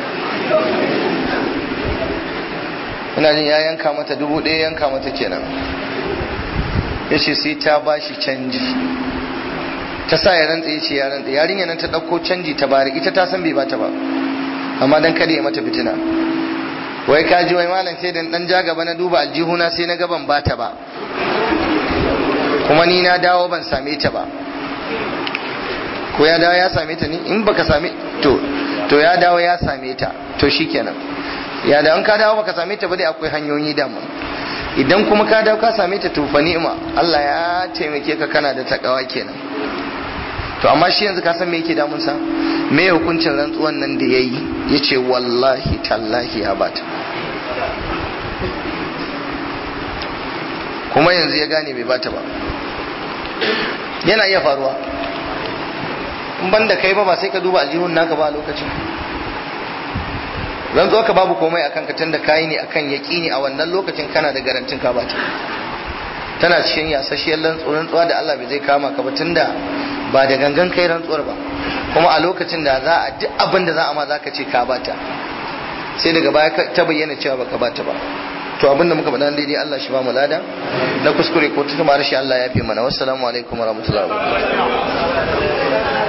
ina jin ya yanka mata dubu ɗaya yanka mata kenan ya ce sai ta bashi canji ta sa ya rantse ya ce ya rantse yarinya nan ta ɗauko canji ta bari ita ta san bai bata ba amma dan kada ya mata fitina wai ka ji wai malam sai dan dan ja gaba na duba aljihuna sai na gaban bata ba kuma ni na dawo ban same ta ba ko ya dawo ya same ta ni in baka same to to ya dawo ya same ta to shikenan ya da an ka dawo baka same ta ba dai akwai hanyoyi da mu idan kuma ka dawo ka same ta to fa ni'ima Allah ya taimake ka kana da takawa kenan to amma shi yanzu ka san me yake damun sa me hukuncin rantsuwan nan da yayi yace wallahi tallahi ya bata kuma yanzu ya gane bai bata ba yana iya faruwa in ban da kai ba ba sai ka duba aljihun naka ba a lokacin rantsuwa ka babu komai akan ka tunda kayi ne akan yaƙini a wannan lokacin kana da garantin ka bata tana cikin yasasshiyar rantsuwa da Allah bai zai kama ka ba tunda ba da gangan kai rantsuwar ba kuma a lokacin da za a duk abin da za a ma za ka ce ka bata sai daga baya ta bayyana cewa baka bata ba to abin da muka faɗa daidai Allah shi ba mu lada na kuskure ko ta tumar shi Allah ya fi mana wassalamu alaikum warahmatullahi wabarakatuh